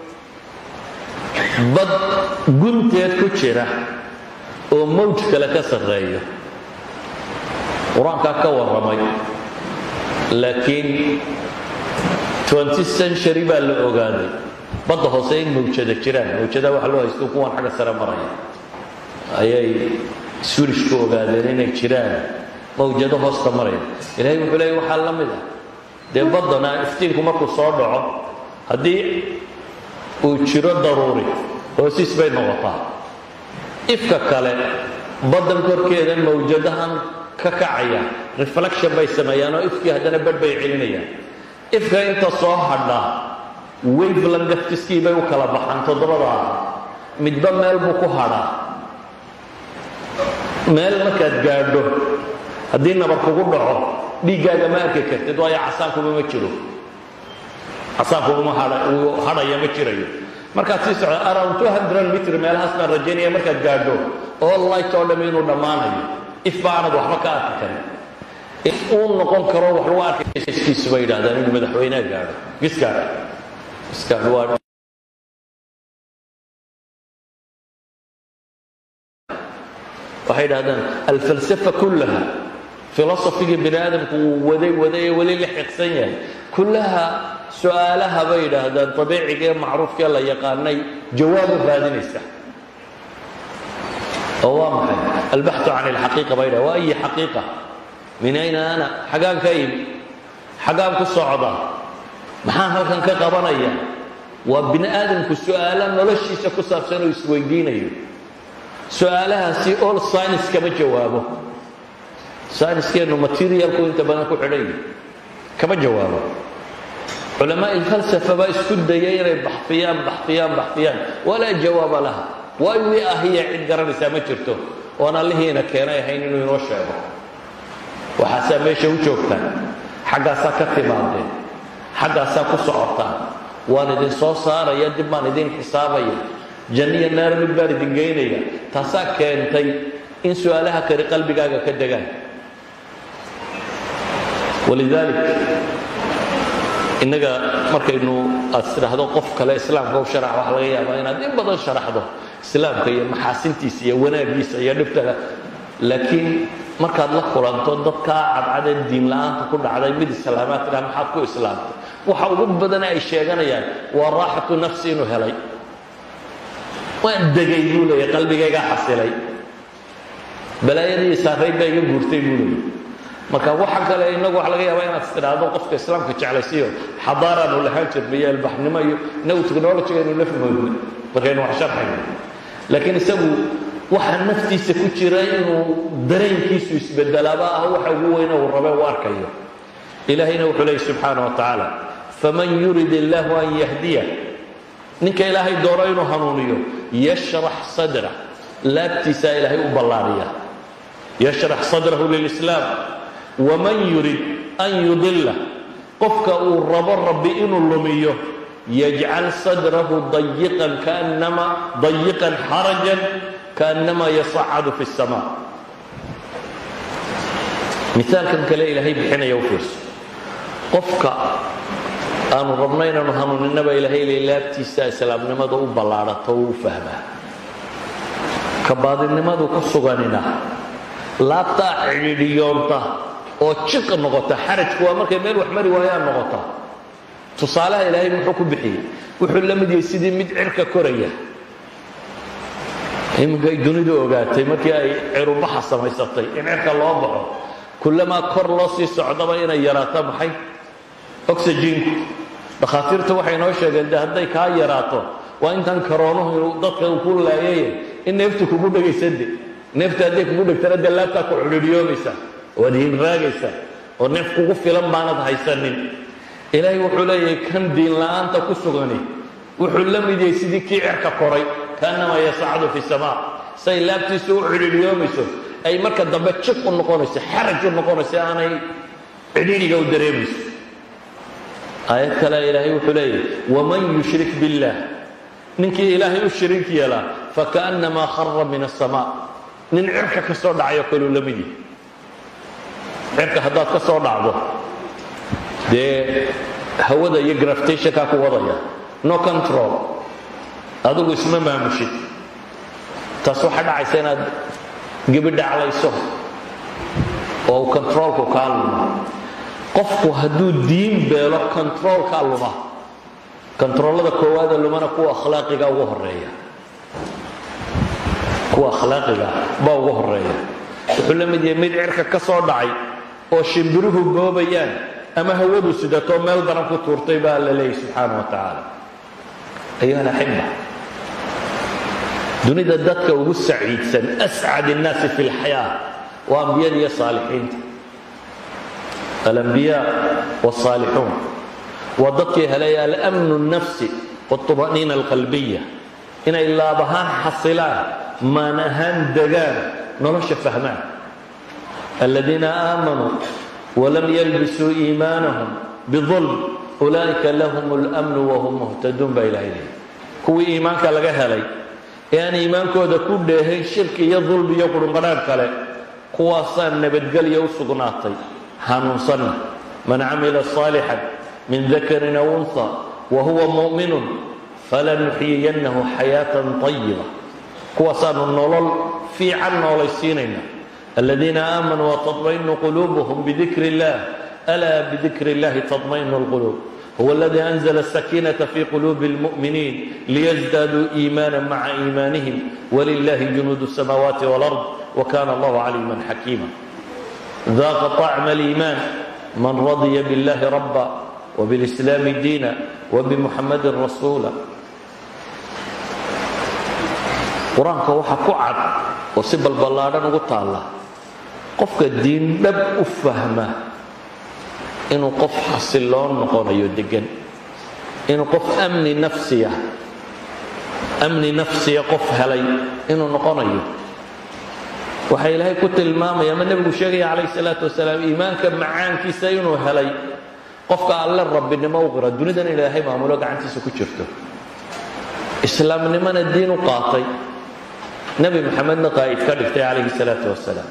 bad gunteed ku jira oo mawj kale ka sarreeyo qur-aankaa ka warramay laakiin twenty century baa la ogaaday badda hoose in mawjada jiraan mawjada waxa loo haysto kuwan xagga sare maraya ayay swirishku ogaadeen inay jiraan mawjado hoosta maraya ilaahay wuxuu leeyay waxaa la mid ah dee baddana iftiinku markuu soo dhaco haddii uu jiro daruuri hoosiis bay noqotaa ifka kale baddan korkeeda mawjadahan ka kacaya reflection bay sameeyaan oo ifkii haddana badh bay celinayaan ifka inta soo hadha waveland daftiskii bay u kala baxaan toddobadaa midba meel buu ku hadhaa meel markaad gaadho haddii nabar kugu dhaco dhiiggaaga ma arki kartid waayo casaankuma ma jiro casaankuma hadhaya ma jirayo markaad sii socdo around two hundred mitr meelahaas baan rajaynaya markaad gaadho all light oo dham inuu dhammaanayo if baanad waxba ka arki karin if uu noqon karo wax lagu arkayskiisu bay yidhahdaan inuu madaxweyneha gaadho giskaadha giskaadha waa waxay idhahdaan alfalsafa kullaha filosofigii bini aadamku uu waday waday ee weli la xiqsan yahay kullaha su-aalaha bay yidhaahdaan abiiciga ee macruufkee la yaqaanay jawaabu raadinaysa oo waa maxay albaxu can alxaqiiqa bay dhaha waa ayi xaqiiqa min ayna ana xagaan ka imi xagaan ku socda maxaan halkan ka qabanaya waa bini aadamku su-aala noloshiisa ku saabsan oo isweydiinayo su-aalahaasi all science kama jawaabo scienskeennu materialku inta badan ku xidhan yahi kama jawaabo culamaa ilfalsafa baa isku dayay inay baxfiyaan baxfiyaan baxfiyaan walaa jawaaba laha waay wii ahiya cid garanaysaa ma jirto oon allihiina keenay ahayn inuu inoo sheego waxaasaa meesha u joogtaan xaggaasaa ka timaadeen xaggaasaa ku socotaan waan idin soo saaraya dib baan idin xisaabaya janniya naar mid baan idin geynaya taasaa keentay in su-aalaha kari qalbigaaga ka degaan walidaalik innaga markaynu aad tidhaahdo qof kale islaamka u sharax waxa laga yaabaa inaad in badan sharaxdo islaamka iyo maxaasintiisa iyo wanaagiisa iyo dhibtaga laakiin markaad la kulanto dadkaa cadcadee diin la-aanta ku dhacday mid islaamaad tidhaha maxaad ku islaamtay waxa ugu badan ay sheeganayaan waa raaxatu nafsi inuu helay waan degay buu leeya qalbigaygaa xasilay balaayadii saarayd baa iga guurtay buu leeya marka waxa kale inagu waxa laga yaabaa inaad istidhaahdo qofka islaamka jeclaysiyo xadaaraanu lahaan jirnay iyo albaxnimo iyo inagu technologiga aynu la fahmoodna markaynu wax sharxayno laakiin isagu waxa naftiisa ku jira inuu dareenkiisu isbedelaaba ah waxa ugu weyne uu rabe u arkayo ilaahayna wuxuu leeyay subxaana wa tacaala faman yurid illaahu an yahdiya ninka ilaahay doono inuu hanuuniyo yashrax sadra laabtiisaa ilaahay u ballaariya yashrax sadrahu lilislaam waman yurid an yudila qofka uu rabo rabbi inuu lumiyo yajcal sadrahu dayiqan kaannama dayiqan xarajan kaannama yasacadu fi اsamaa misaalkan kale ilaahay bixinaya u fiirso qofka aanu rabno inaanu hanuuninaba ilaahay le laabtiisa islaamnimada u ballaadhato u fahmaa ka baadinimadu ku suganina laabtaa cidhiidhiyoonta oo jiq noqota xarajku waa markay meel wax mari waayaan noqota tusaalaha ilaahay muxuu ku bixiyey wuxuu la mid yahay sidii mid cirka koraya iminkay dunidu ogaatay markii ay cirubaxa samaysatay in cirka loo baxo kullamaa kor loo sii socdaba inay yaraato maxay oxygiinku dhakhaatiirtu waxay noo sheegeen de hadday kaa yaraato waa intan karoonuhu dadka ku laayay in neeftu kugu dhegaysade neefta hadday kugu dhegtana dee laabtaa ku cudhidhiyoomaysa waad hinraagaysa oo neef kugu filan baanad haysanin ilaahay wuxuu leeyahay kan diin la'aanta ku sugani wuxuu la mid yahay sidii kii cirka koray kaannamaa yasacdu fi samaa say laabtiisu u cidhiidhiyoomayso ay marka dambe jiq u noqonayso xaraj u noqonayso aanay cidhiidhiga u dareemayso aayad kale ilaahay wuxuu leeyahay waman yushrik biاllah ninkii ilaahay u shiriik yeelaa fakaأnnamaa khara min الsamaa nin cirka ka soo dhacayo kaluu la mid yahay cirka haddaad ka soo dhacdo dee hawada iyo grafitationkaa ku wadaya no control adigu isma maamushid taas waxaa dhacaysa inaad gebidhaclayso oo uu controolku kaa lumo qofku hadduu diin beelo controolkaa luma controolada koowaada lumana kuwa akhlaaqiga ugu horeeya kuwa akhlaaqiga baa ugu horeeya wuxuu la mid yahay mid cirka ka soo dhacay oo shimbiruhu goobayaan ama hawadu sidatoo meel daran ku tuurtay baa la leeyahy subxaana wa tacaala ayuha alaxiba dunida dadka ugu saciidsan ascad الnaasi fi اlxayaa waa ambiyada iyo saalixiinta alambiyaa wالصaalixuun waa dadkii helay alamnu الnafsi wالطuma'niina alqalbiya inay laab ahaan xasilaan maan ahaan degaan nolosha fahmaan aladiina aamanuu walam yalbisuu iimaanahum biظulm ulaa'ika lahum اlأmnu wahum muhtaduun baa ilahay leeyay kuwii iimaanka laga helay ee aan iimaankooda ku dheehayn shirki iyo dulmi iyo qurunqadhaadh kale kuwaasaa nabadgelya u sugnaatay hanuunsanna man camila صaalixan min dakarin aw unha wa huwa mu'minun falanuxyiyannahu xayaatan طayiba kuwaasaanu nolol fiican noolaysiinayna aladiina aamanuu wtaطmaئnu quluubuhum bidikr اllah alaa bidikr اllahi taطmaئnu اlquluub هو الذي أنزل السكينة في قلوب المؤمنين ليزدادوا إيمانا مع إيمانهم ولله جنود السماوات والأرض وكان الله عليما حكيما ذاق طعم الإيمان من رضي بالله ربا وبالإسلام دينا وبمحمد رسولا qur-aanka waxaa ku cad oo si balballaadhan ugu taalla qofka diin dhab u fahma inuu qof xasiloon noqonayo degan inuu qof amni nafsiya amni nafsiya qof helay inuu noqonayo waxaa ilaahay ku tilmaamaya ama nebigu sheegaya calayh salaatu wasalaam iimaanka macaankiisa inuu helay qofka alle rabbinimo u qira dunidan ilaahay maamulo gacantiisa ku jirto islaamnimona diin u qaatay nebi maxamedna qaa'id ka dhigtay calayhi salaatu wasalaam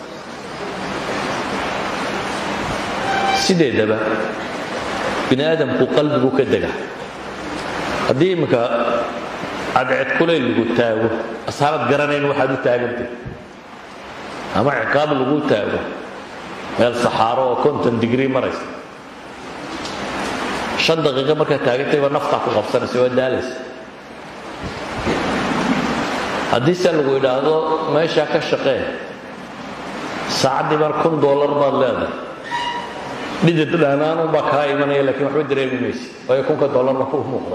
sideedaba bini aadamku qalbigu ka dega haddii imminka cadceed kulayl lagu taago asxaabad garanayn waxaad u taagantay ama ciqaab lagu taago meel saxaaro oo konton digrii maraysa shan daqiiqo markaad taagantayba naftaa ku qabsanaysa waa daalaysa haddii se lagu idhaahdo meeshaa ka shaqee saacaddii mar kun dollar baad leedahay dhidid dhaanaanun baa kaa imanaya lakiin waxba dareemi mayse waayo kunka dollarna ku muuqda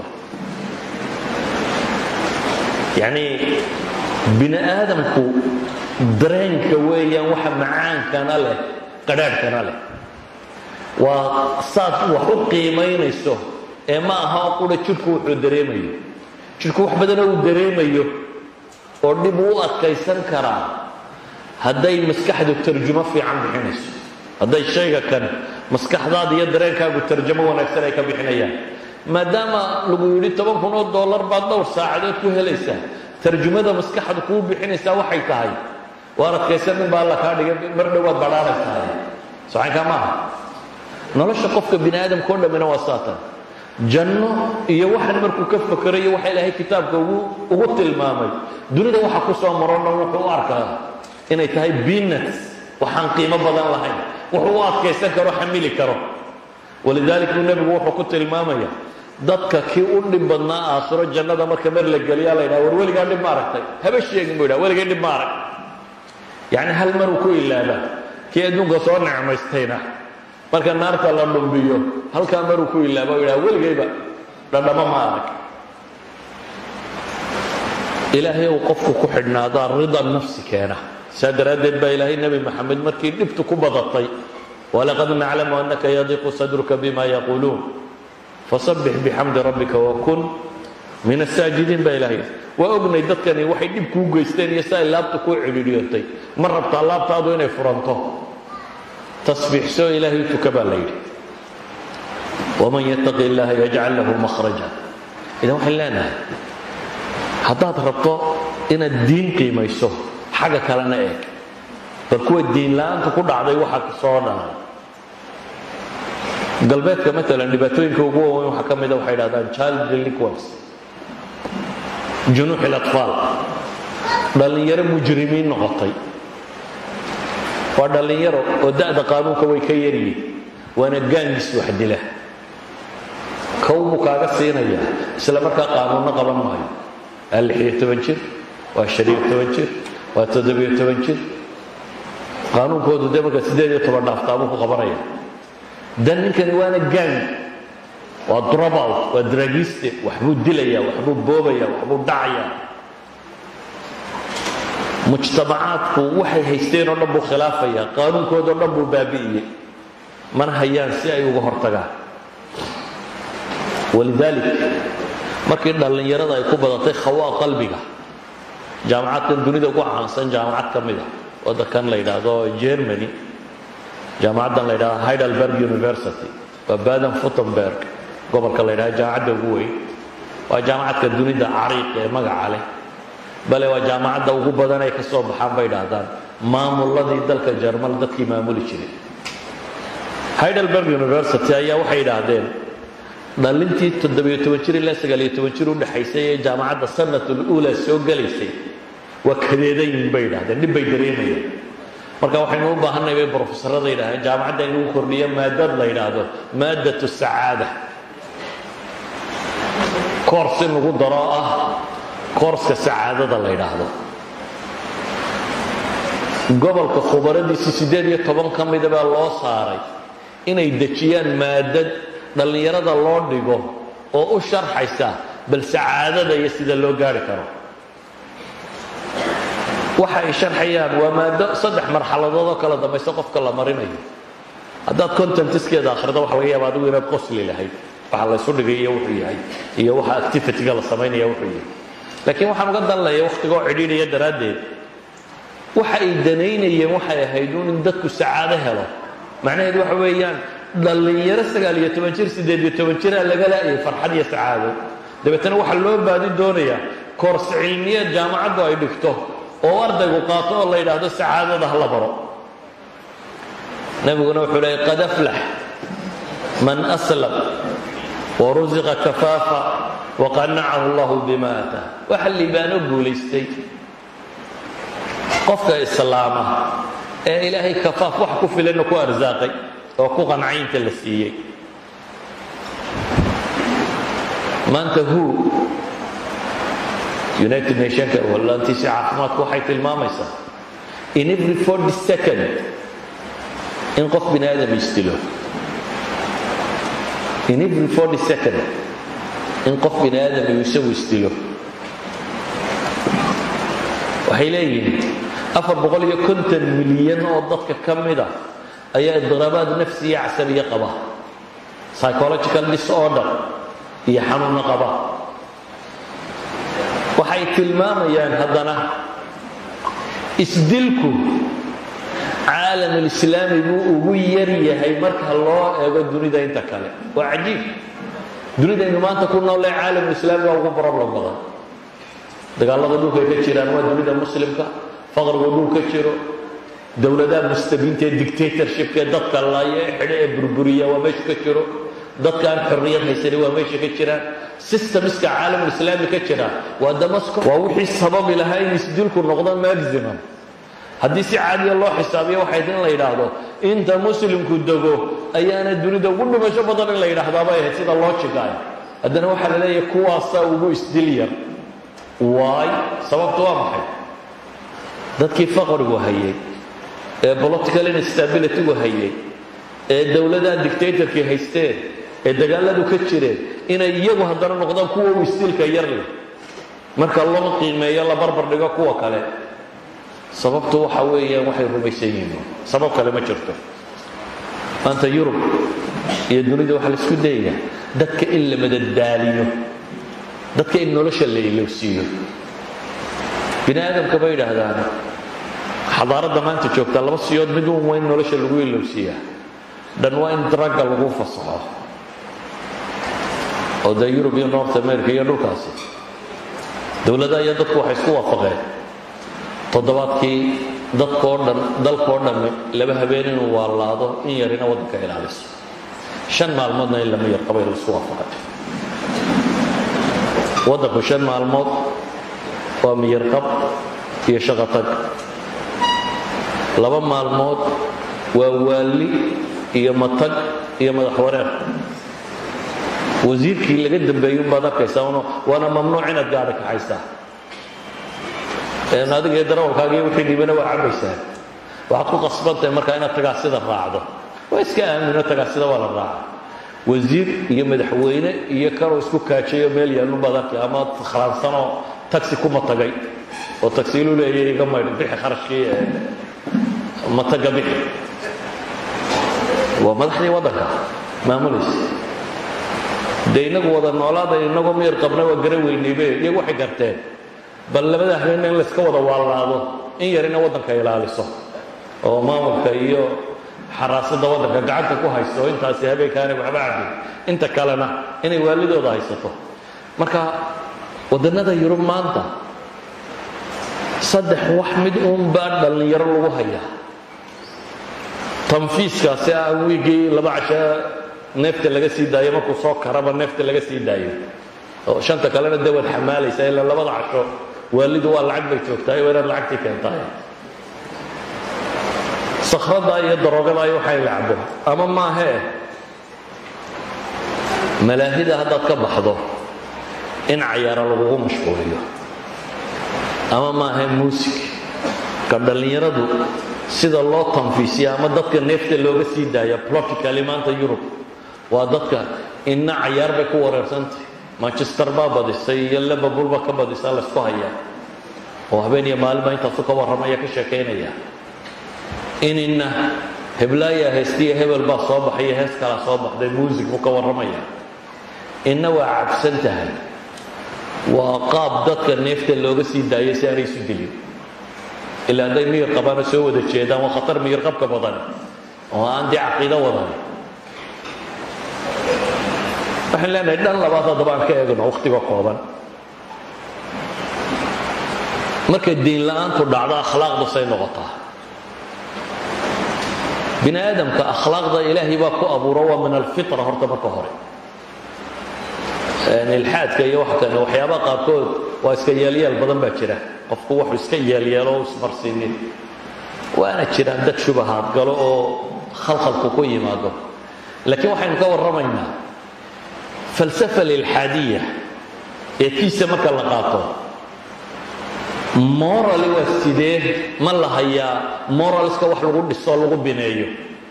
yacnii bini aadamku dareenka weeyaan waxa macaankana leh qadhaadhkana leh waa saad wax u qiimaynayso ee ma aha oo qura jidhku wuxuu dareemayo jidhku wax badanoo uu dareemayo oo dhib uu adkaysan karaa hadday maskaxdu tarjumo fiican bixinayso hadday shayga kan maskaxdaada iyo dareenkaagu tarjamo wanaagsan ay ka bixinayaan maadaama lagu yidhi toban kun oo dollar baad dhowr saacadood ku helaysaa tarjumada maskaxdu kuu bixinaysaa waxay tahay waar adkaysan nin baa alla kaa dhigay mar dhowaad badhaanaysaa socankaa maaha nolosha qofka bini aadamka o dhammina waa saatan janno iyo waxan markuu ka fakerayo waxa ilaahay kitaabka ugu tilmaamay dunida waxa ku soo marona wuxuu u arkaa inay tahay biinats waxaan qiimo badan lahayn wuxuu u adkaysan karo xamili karo walidalik buu nebigu wuxuu ku tilmaamaya dadka kii u dhib badnaa aakhiro jannada marka mar la geliyaa la ydhaha war weligaa dhib ma aragtay haba sheegin buu yidhaha weligay dhib ma arag yacni hal maruu ku ilaabaa kii adduunka soo necmaystayna marka naarta la dhumbiyo halkaa maruu ku ilaaba o yidhaha weligayba dhadhamo ma arag ilaahay uu qofku ku xidhnaadaa rida nafsi keena saa daraaddeed baa ilaahay nebi maxamed markii dhibtu ku badatay walaqad naclamu annaka yadiqu sadruka bima yaquuluun fasabbix bixamdi rabbika wakun min asaajidiin baa ilahay waa ognay dadkani waxay dhib kuu geysteen iyo si ay laabta kuu cidhiidhiyotay ma rabtaa laabtaadu inay furanto tasbiixsoo ilaahay tuka baa la yidhi waman yattaqi illaha yajcal lahu makhraja idan waxaan leenahay haddaad rabto inaad diin qiimayso xagga kalena eeg bal kuwa diin la-aanta ku dhacday waxaa soo dharay galbeedka maalan dhibaatooyinka ugu waaweyn waxaa ka mida waxay dhahdaan child delinquence junuux ilatfaal dhallinyaro mujrimiin noqotay waa dhallinyaro oo da'da qaanuunka way ka yaryihin waana gaangis wax dila kow buu kaaga siinayaa isla markaa qaanuunno qaban maayo waa lixiyo toban jir waa shaniyo toban jir waa toddobiyo toban jir qaanuunkoodu dee markaa siddeed iyo toban dhaaftaabuu ku qabanaya dan ninkani waana gang waa drobout waa dragiste waxbuu dilaya waxbuu boobaya waxbuu dhacaya mujtamacaadku waxay haysteen oo dhan buu khilaafaya qaanuunkoodao dhan buu baabi'iyey mana hayaan si ay uga hortagaan walidaalik markii dhallinyarada ay ku badatay khawaa qalbiga jaamacadkan dunida ugu caansan jaamacad ka mid a waddankan la yidhaahdo germany jaamacaddan la yidhahdo heidelberg university waa baden futenberg gobolka la yidhahdo jaamacadda ugu weyn waa jaamacadka dunida cariiq ee magaca leh bale waa jaamacadda ugu badan ay ka soo baxaan bay idhaahdaan maamuladii dalka jarmal dadkii maamuli jiray heidelberg university ayaa waxay idhaahdeen dhalintii toddobiyo toban jir ilaa sagaaliyo toban jir u dhexaysay ee jaamacadda sanatul uula soo gelaysay waa kadeedan yihin bay idhahdeen dhib bay dareemayeen marka waxaynu u baahanay bay brofesorada yidhahdeen jaamacadda in lagu kordhiyo maadad la yidhaahdo maadatu sacaada koors in lagu daro ah koorska sacaadada la yidhaahdo gobolka khubaradiisi siddeed iyo toban ka mida baa loo saaray inay dejiyaan maadad dhallinyarada loo dhigo oo u sharxaysa bal sacaadada iyo sida loo gaari karo waxa ay sharxayaan waa maado saddex marxaladood oo kala dambaysa qofka la marinayo haddaad contentiskeeda akhrido waxa laga yaaba adigu inaad qosli lahayd waxa la ysu dhigay iyo wuxuu yahay iyo waxa activityga la samaynaya wuxuu yahay laakiin waxaan uga danlaya wakhtigoo cidhiidhaya daraaddeed waxa ay danaynayeen waxay ahayd un in dadku sacaado helo macnaheedu waxa weeyaan dhallinyaro sagaal iyo toban jir siddeed iyo toban jiraa laga laayay farxad iyo sacaado dabeetana waxaa loo baadi doonayaa koors cilmiyeed jaamacaddu ay dhigto oo ardaygu qaato oo la yidhaahdo sacaadada ha la baro nebiguna wuxuu leeyay qad aflax man aslam warusiqa kafaafa waqanacahu allahu bima ataa waxa liibaano guulaystay qofka islaama ee ilaahay kafaaf wax ku filanna ku arsaaqay oo ku qancaynta la siiyey maanta hu united nationka wallaantiisa caafimaadku waxay tilmaamaysaa in every forty second in qof bini aadam isdilo in every forty second in qof bini aadam uu isagu isdilo waxay leeyihiin afar boqol iyo konton milyan oo dadka ka mid a ayaa idiraabaad nafsiya casabiya qaba psychological disorder iyo xanuunno qaba waxay tilmaamayaan haddana isdilku caalamulislaami buu ugu yar yahay marka loo eego dunida inta kale waa cajiib dunidaynu maanta ku noolee caalamulislaami waa ugu problem badan dagaalada dhulkay ka jiraan waa dunida muslimka faqrigu dhul ka jiro dowladaha mustabiinta ee dictatorshipka ee dadka laaya ee xidho ee burburiya waa meesha ka jiro dadka aan xorriyad haysani waa meesha ka jiraan systemska caalamulislaami ka jira waa damasco waa wixii sababi lahaa in isdilku noqdo maximum haddii si caadiya loo xisaabiyo waxay in la yidhaahdo inta muslimku dego ayaana dunida ugu dhimasho badan in la yidhaahdaabay ahayd sida loojigaayo haddana waxaa la leeyahay kuwaasaa ugu isdil yar waay sababtu waa maxay dadkii faqrigu hayay ee political instabilitygu hayay ee dowladaha dictatorkii haysteen ee dagaaladu ka jireen inay iyagu haddana noqdaan kuwa u isdilka yar leh marka loo qiimeeyo la barbar dhigo kuwa kale sababtu waxa weeyaan waxay rumaysan yihiin sabab kale ma jirto maanta yurub iyo dunida waxaa la isku dayaya dadka in la madadaaliyo dadka in nolosha la ilowsiiyo bini aadamka bay yidhaahdaan xadaaradda maanta joogtaa laba siyood mid uun waa in nolosha lagu ilowsiiyaa dhan waa in dragga lagu fasaxo oo dee yurub iyo north america iyo dhulkaasi dowladaha iyo dadku waxay isku waafaqeen toddobaadkii dadkoo dhan dalkoo dhammi laba habeen inuu waalaado in yarina waddanka ilaaliso shan maalmoodna in lama yar qabay la isku waafaqay waddanku shan maalmood waa miyarqab iyo shaqo tag laba maalmood waa waalli iyo matag iyo madax wareer wasiirkii laga dambeeyey unbaad arkaysaa waana mamnuuc inaad gaadha kaxaysaa adiga iyo darawalkaaga iyo wixii dhibana waa cabaysaa waxaad ku qasbantahay markaa inaad tagaasida raacdo waa iska aamino tagaasida waa la raaca wasiir iyo madaxweyne iyo kanoo isku kaajayo meel yaalunbaad arkay ama khalaansanoo taxi kuma tagay oo tagsiilu leeya iga maydh bixi kharashkii mataga bixi waa madaxdii waddanka maamulaysa dee inagu wada noolaada inagoo miyar qabna waa gara weynaybe iyagu waxay garteen bal labada habeenna in layska wada waalaado in yarina waddanka ilaaliso oo maamulka iyo xaraasada waddanka gacanta ku haysto intaasi habeenkaana waxba cabin inta kalena inay waalidooda haysato marka waddannada yurub maanta saddex wax mid uunbaa dhallinyaro lagu hayaa tanfiiskaasi ah wiigii laba casha neefta laga sii daayo markuu soo karaba neefta laga sii daayo oo shanta kalena dee waad xamaalaysaa ilaa labada casho waalidu waa lacag bay joogtahay waa inaad lacagtii keentahay sakhradaa iyo daroogadaa iyo waxay la cabo ama maahee malaahida haddaad ka baxdo in cayaara lagugu mashquuliyo ama maahe muusig ka dhallinyaradu sida loo tanfiisiya ama dadka neefta looga sii daaya plotically maanta yurub waa dadka inna cayaar bay ku wareersantahy manchester baa badisay iyo liverpool baa ka badisa laysku hayaa oo habeen iyo maalinbaa intaasu ka warramaya ka sheekaynaya inina heblaaya heestiya hebel baa soo baxay hees kalaa soo baxday muusig buu ka warramaya inna waa cabsan tahay waa qaab dadka neefta looga sii daayo si aanay isu dilin ilaa hadday miyir qabaana soo wada jeedaan waa khatar miyir qabka badan oo aan dee caqiido wadan waxaan leenahay dhan labaad haddaba aan ka eegno wakhtiga kooban markay diin la-aantu dhacdo akhlaaqdu say noqotaa bini aadamka akhlaaqda ilaahay baa ku abuuro waa min alfitra horta marka hore ilxaadka iyo wax kale waxyaabaha qaarkood waa iska yeelyeel badan baa jira qofku wuxuu iska yeelyeelo o ismarsiinin waana jiraan dad shubahaad galo oo khalkhalku ku yimaado laakiin waxaynu ka warramaynaa falsafa lilxaadiya ee kiisa marka la qaato morali waa sidee ma la hayaa moralska wax lagu dhiso lagu bineeyo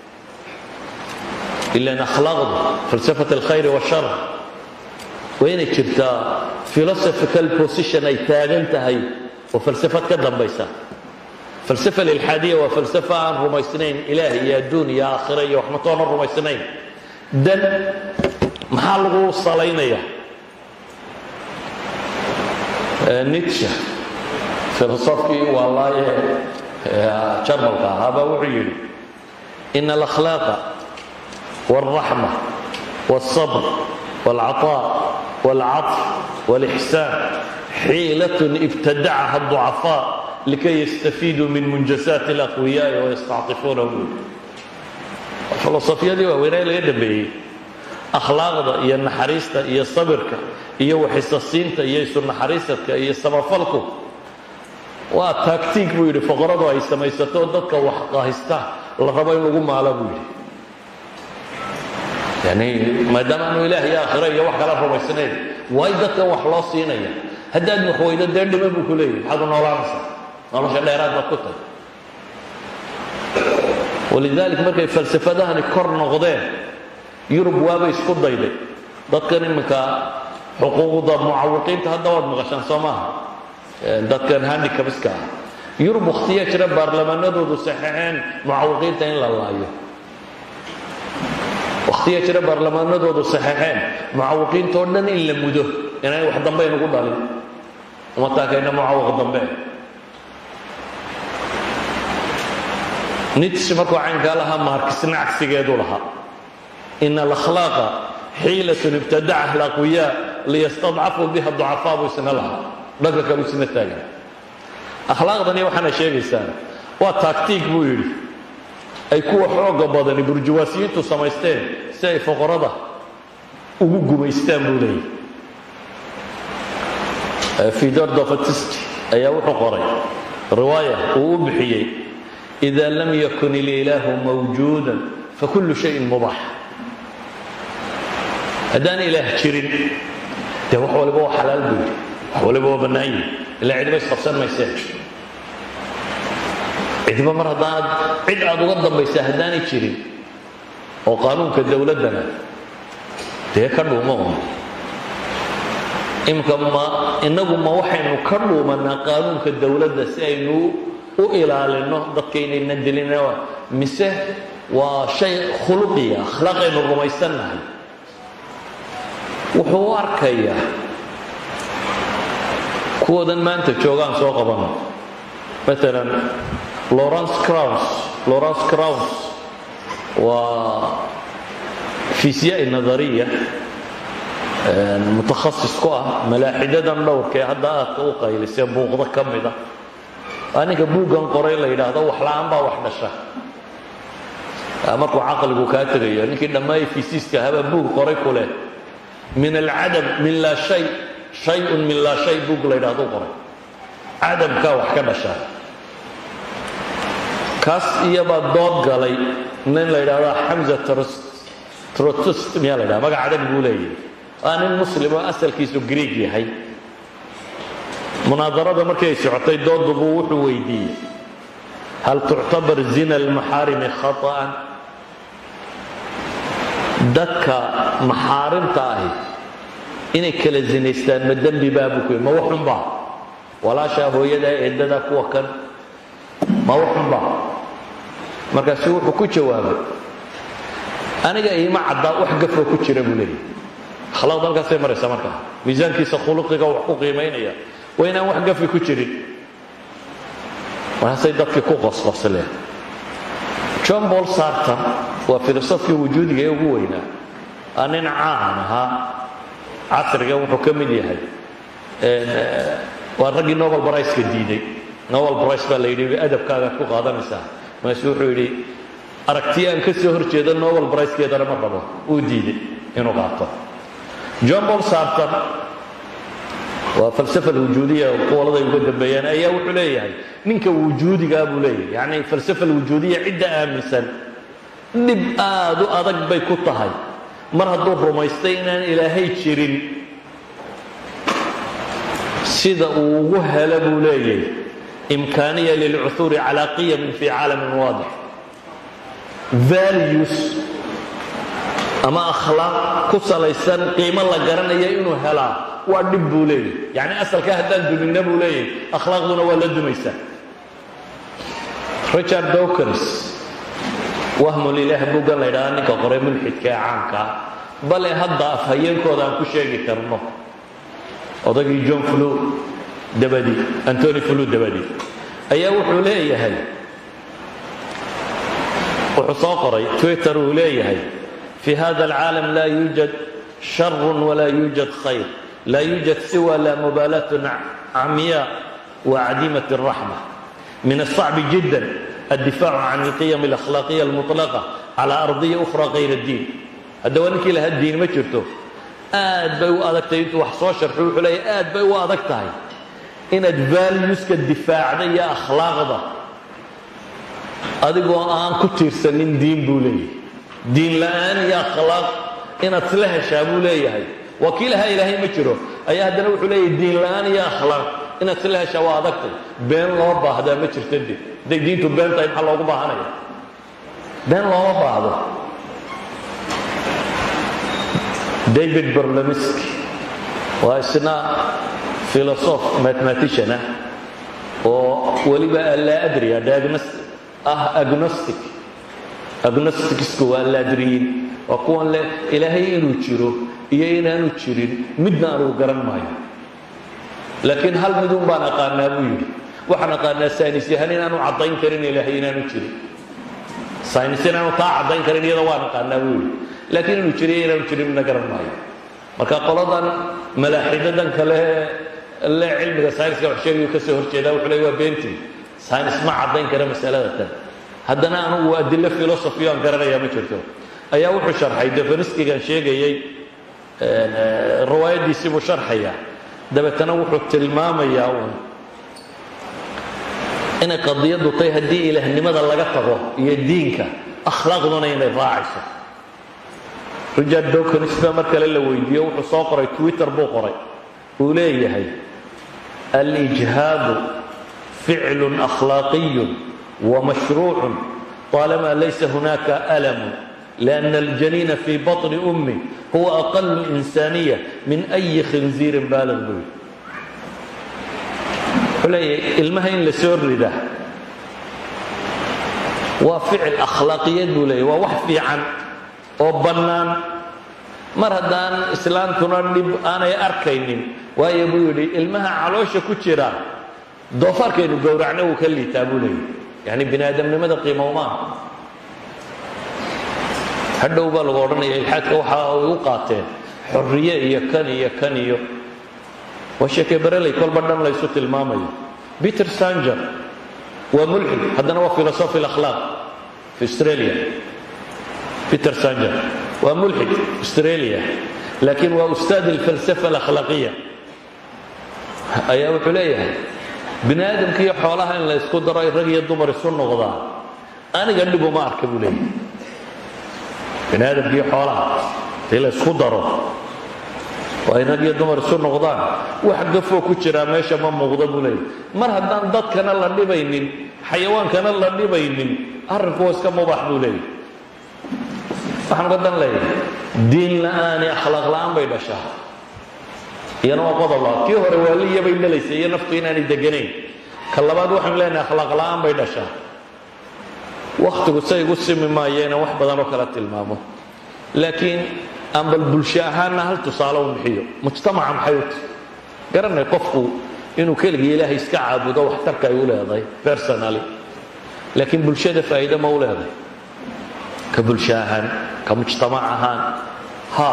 ilan akhlaaqdu falsafat alkhayri washar waa inay jirtaa philosophical position ay taagan tahay oo falsafad ka dambaysa falsafa alilxaadiya waa falsafa aan rumaysnayn ilaah iyo adduun iyo aakhira iyo waxmatoona rumaysnayn dan maxaa lagu salaynaya nitsha filosofkii waalaaye jarmalka ahaabaa wuxuu yidhi ina alakhlaaqa wاlraxma wاlصabr wاlcaطاء wاlcaطf wاlإxsaan xiilaة ibtadacaha الضucafاء likay yastafiiduu min munjasaati اlaqwiyaaءi wayastacطifuunahu filosofiyadii waaweynaa laga dambeeyey akhlaaqda iyo naxariista iyo sabirka iyo waxisasiinta iyo isu naxariisadka iyo samafalku waa taagtiig buu yidhi foqoradu ay samaysato dadka wax qahista la rabo in lagu maalo buu yidhi yani maadaama aanu ilaah iyo aakhiro iyo wax kala rumaysnayn waay dadkan wax loo siinaya haddaad waxweydo dee dhima buu ku leeyahy maxaad u noolaanaysaa nolosha dheeraad baad ku tahay walidalik markay falsafadahani kor noqdeen yurub waabay isku dayday dadkan iminka xuquuqda mucawiqiinta hadda waad maqashaan soo maaha dadkan handicabska ah yurub wakhtiyaa jira baarlamaanadoodu saxeexeen mucawiqiinta in la laayo wakhtiyaa jira baarlamaanadoodu saxeexeen mucawiqiinta oo dhan in la mudo inay wax dambe inugu dhalin uma taakayna mucawiq dambe nits markuu caynkaa lahaa maarkisna cagsigeedu lahaa ina alakhlaaqa xiilatun ibtadacaha alaqwiyaa liyastadcafuu biha ducafaa buu isna lahaa dhanka kalu isna taagan akhlaaqdani waxaana sheegaysaa waa taagtiig buu yidhi ay kuwa xooga badani burjuwaasiyiintu samaysteen si ay foqorada ugu gumaystaan buu leeyahy fidor dofatist ayaa wuxuu qoray riwaaya uu u bixiyey ida lam yakun ililaahu mawjuuda fakullu shayin mubaax haddaan ilaah jirin dee wax waliba waa xalaal buu yidhi wax waliba waa bannaan yihi ilaa cidba isqabsan mayseen cidba mar haddaanad cid aad uga dambaysaa haddaanay jirin oo qaanuunka dowladdana dee ka dhuuma un imika ma innagu ma waxaynu ka dhuumannaa qaanuunka dowladda si aynu u ilaalinno dadka inaynan dilin mise waa shay khuluqiya akhlaaqaynu rumaysannahay wuxuu u arkayaa kuwoodan maanta joogaan soo qabano maalan lawrence crowns lawrence crowns waa fiisyaai nadariya mutakhasis ku ah malaaxidadan dhowrka ee hadda aadka u qaylisee buuqda ka mida waa ninka buuggan qoray la yidhaahdo waxla-aan baa wax dhasha markuu caqligu kaa tegayo ninkii dhammaay fiisiiska habaa buug qoray ku leh min alcadam min laa shay shayun min laa shay buug la yidhaahdo qoray cadamkaa wax ka dhasha kaas iyabaa dood galay nin la yidhahdo xamza trotust miyaa la ydhaha magac adag buu leeyahay waa nin muslim oo asalkiisu greeg yahay munaadarada markii ay socotay doodubuu wuxuu weydiiyey hal tuctabar zina almaxaarimi khaطa'an dadka maxaarimta ahi inay kala zinaystaan ma dembi baabu ku ma waxunbaa walaashaa hooyadaa eedadaa kuwa kan ma waxunbaa markaasu wuxuu ku jawaabay aniga iima caddaa wax gafoo ku jira buu leeyahy akhlaaqda halkaasay maraysaa markaa miisaankiisa khuluqiga wax ku qiimaynaya waa inaan wax gafi ku jirin markaasay dadkii ku qosqosleen john paul sarton waa filosofkii wujuudiga ee ugu weynaa aa nin caan ahaa casriga wuxuu ka mid yahay waa raggii nobel briceka diiday nobel brice baa la yidhi adabkaagaad ku qaadanaysaa markaasu wuxuu yidhi aragtiya aan ka soo hor jeedo nobel bricekeedana ma rabo uu diiday inuu qaato john paul sarton waa falsafa alwujuudiya qowladay uga dambeeyaan ayaa wuxuu leeyahay ninka wujuudigaa buu leeyahay yacni falsafa alwujuudiya cidda aaminsan dhib aad u adag bay ku tahay mar hadduu rumaystay inaan ilaahay jirin sida uu ugu helo buu leeyahay imkaaniya lilcuhuuri calaa qiyamin fi caalamin waadix values ama akhlaaq ku salaysan qiimo la garanaya inuu helaa waa dhib buu leeyahy yacni asalkaa haddaan duminna buu leeyahay akhlaaqduna waa la dumaysaa richard dawkins wahmulilaah buggan la ydhahda ninka qoray mulxidka ee caanka ah bale hadda afhayeenkooda aan ku sheegi karno odagii john flu dabadi antony flu dabadi ayaa wuxuu leeyahay wuxuu soo qoray twitter uu leeyahay fi hada alcaalam laa yuujad sharun walaa yuujad khayr laa yuujad siwa la mubaalatun camya wacdimat الraxma min الصacbi jida addifaacu can اlqiyam اlakhlaaqiya اlmuطlaqa cala ardiya ukhra kayr اddiin hadda waa ninkii lahaa diin ma jirto aad bay u adagtahay intuu wax soo sharxo wuxuu leeyahy aad bay u adag tahay inaad valueska difaacda iyo akhlaaqda adigoo aan ku tiirsanin diin buu leeyahay diin la'aan iyo akhlaaq inaad isla heshaa buu leeyahay waa kii lahaa ilaahay ma jiro ayaa haddana wuxuu leeyahay diin la'aan iyo akhlaaq inaad isla heshaa waa adagtay been loo baahdaa ma jirta de hadday diintu been tahay maxaa loogu baahanaya been looma baahdo david berlemiski waa isna filosof mathematician ah oo weliba allaa adriya ah agnostic agnosticsku waa laadriyiin waa kuwan leh ilaahay inuu jiro iyo inaanu jirin midna anugu garan maayo laakiin hal midun baan aqaanaa buu yidhi waxaan aqaanaa saynis yahan inaanu caddayn karin ilaahay inaanu jirin saynis inaanu taa caddayn karin iyada waan aqaanaa buu yidhi laakiin inuu jiriyo inaanu jirin midna garan maayo marka qoladan malaaxidadan kale le cilmiga sayniska wax sheegayu ka soo horjeedaa wuxuu leey waa beentii saynis ma caddayn kara masalada tan haddana anugu adilo philosophy aan garanayaa ma jirto ayaa wuxuu sharxay defaniskigan sheegayey riwaayaddiisii buu sharxaya dabeetana wuxuu tilmaamayaa uun inay qadiyaddu tahay haddii ilaahnimada laga tago iyo diinka akhlaaqduna inay raacayso richard dawkins baa mar kale la weydiiyo wuxuu soo qoray twitter buu qoray uu leeyahay alijhaadu ficlu akhlaaqiyu ومشروع طالما ليس هناك ألم لأن الجنين في بطن أمه هو أقل إنسانية من أي خنزير بالغ به ilmaha in la soo rida waa ficil akhlaaqiyad buu leeyahy waa wax fiican oo bannaan mar haddaan islaantuna dhib aanay arkaynin waayo buu yidhi ilmaha caloosha ku jira doofaarkaynu gowracna wuu ka liitaa buu leeyahy yani bini aadamnimada qiimowmaa hadhow baa lagu odhanaya ilxaadka waxa ay u qaateen xorriye iyo kan iyo kan iyo waa sheekee bareley kolba dhan laysu tilmaamayo peter sanger waa mulxid haddana waa philosophy akhlaaq fi australia peter sanger waa mulxid australia laakiin waa ustaad alfalsafa alakhlaaqiya ayaa wuxuu leeyahay bini aadamka iyo xoolaha in la ysku daro ay rag iyo dumar isu noqdaan aniga dhibuma arka buu leeyahay bini aadamka iyo xoolaha hadii la ysku daro waa in rag iyo dumar isu noqdaan wax gafoo ku jiraa meesha ma muuqda buu leeyahay mar haddaan dadkana la dhibaynin xayawaankana la dhibaynin arrinku waa iska mubaax buu leeyahay waxaan uga dan leeyahay diin la'aani akhlaaq la'aan bay dhashaa iyana waa qodob labaad kii hore waaliya bay dhalaysa iyo naftu inaanay deganayn ka labaad waxaanu leenahay akhlaaq la'aan bay dhashaa wakhtigu say igu simi maayo inaan wax badan oo kala tilmaamo laakiin aan bal bulsho ahaanna hal tusaale u bixiyo mujtamaca maxay u tahy garanay qofku inuu keligii ilaahay iska caabudo waxtarka ay u leedahay personally laakiin bulshada faa'iide ma u leedahay ka bulsho ahaan ka mujtamac ahaan ha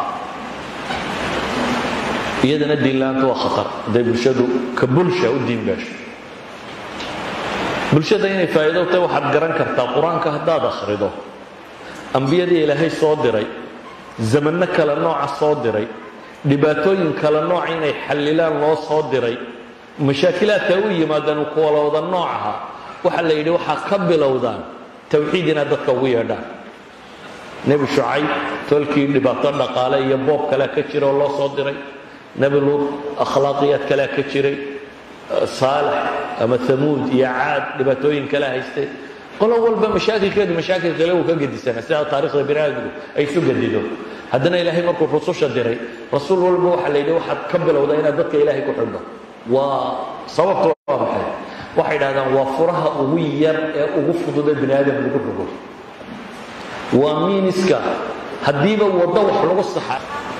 iyadana diinla'aanta waa khatar hadday bulshadu ka bulsha u diin gaasho bulshada inay faa'iido u tahay waxaad garan kartaa qur-aanka haddaad akhrido ambiyadii ilaahay soo diray zamanno kale nooca soo diray dhibaatooyin kale nooca inay xallilaan loo soo diray mashaakilaadka u yimaadaan kuwala wada noocaha waxaa la yidhi waxaa ka bilowdaan tawxiid inaad dadka ugu yeedhaan nebi shucayb tolkii dhibaato dhaqaale iyo boob kalea ka jira oo loo soo diray nebi luud akhlaaqiyaad kalea ka jiray saalax ama hamuud iyo caad dhibaatooyin kale haystay qolo walba mashaakilkeedu mashaakil kale uu ka gedisana sida taarikhda bini aadamku ay isu gedido haddana ilaahay markuu rususha diray rasuul walba waxaa la yidhi waxaad ka bilowdaa inaad dadka ilaahay ku xidho waa sababtu waa maxay waxay waxay dhahdaan waa furaha ugu yar ee ugu fududa bini aadam lagu rogo waa miiniska haddiiba waddo wax lagu saxa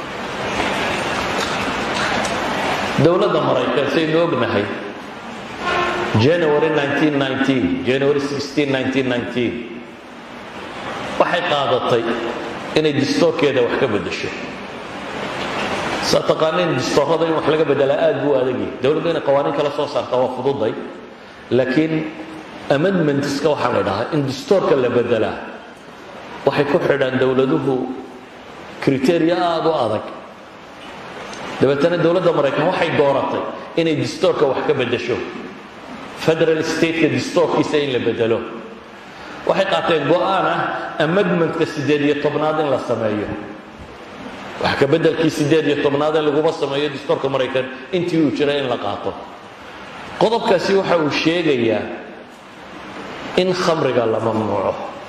dowladda maraykan saynu ognahay january 1919 january 16 1919 waxay qaadatay inay distoorkeeda wax ka beddesho saa taqaaniin distoorada in wax laga beddelaa aad buu adagyahy dowladdu inay qawaaniin kala soo saartaa waa fududay laakiin amendmentska waxaa la dhahaa in distoorka la beddelaa waxay ku xidhaan dowladuhu kriteria aada u adag dabeetana dowladda maraykan waxay dooratay inay distoorka wax ka beddesho federal stateka distoorkiisa in la bedelo waxay qaateen go-aan ah amendmentka siddeed iyo tobnaad in la sameeyo wax ka beddelkii siddeed iyo tobnaad in laguma sameeyo distoorka maraykan intii uu jiray in la qaato qodobkaasi waxa uu sheegayaa in khamriga la mamnuuco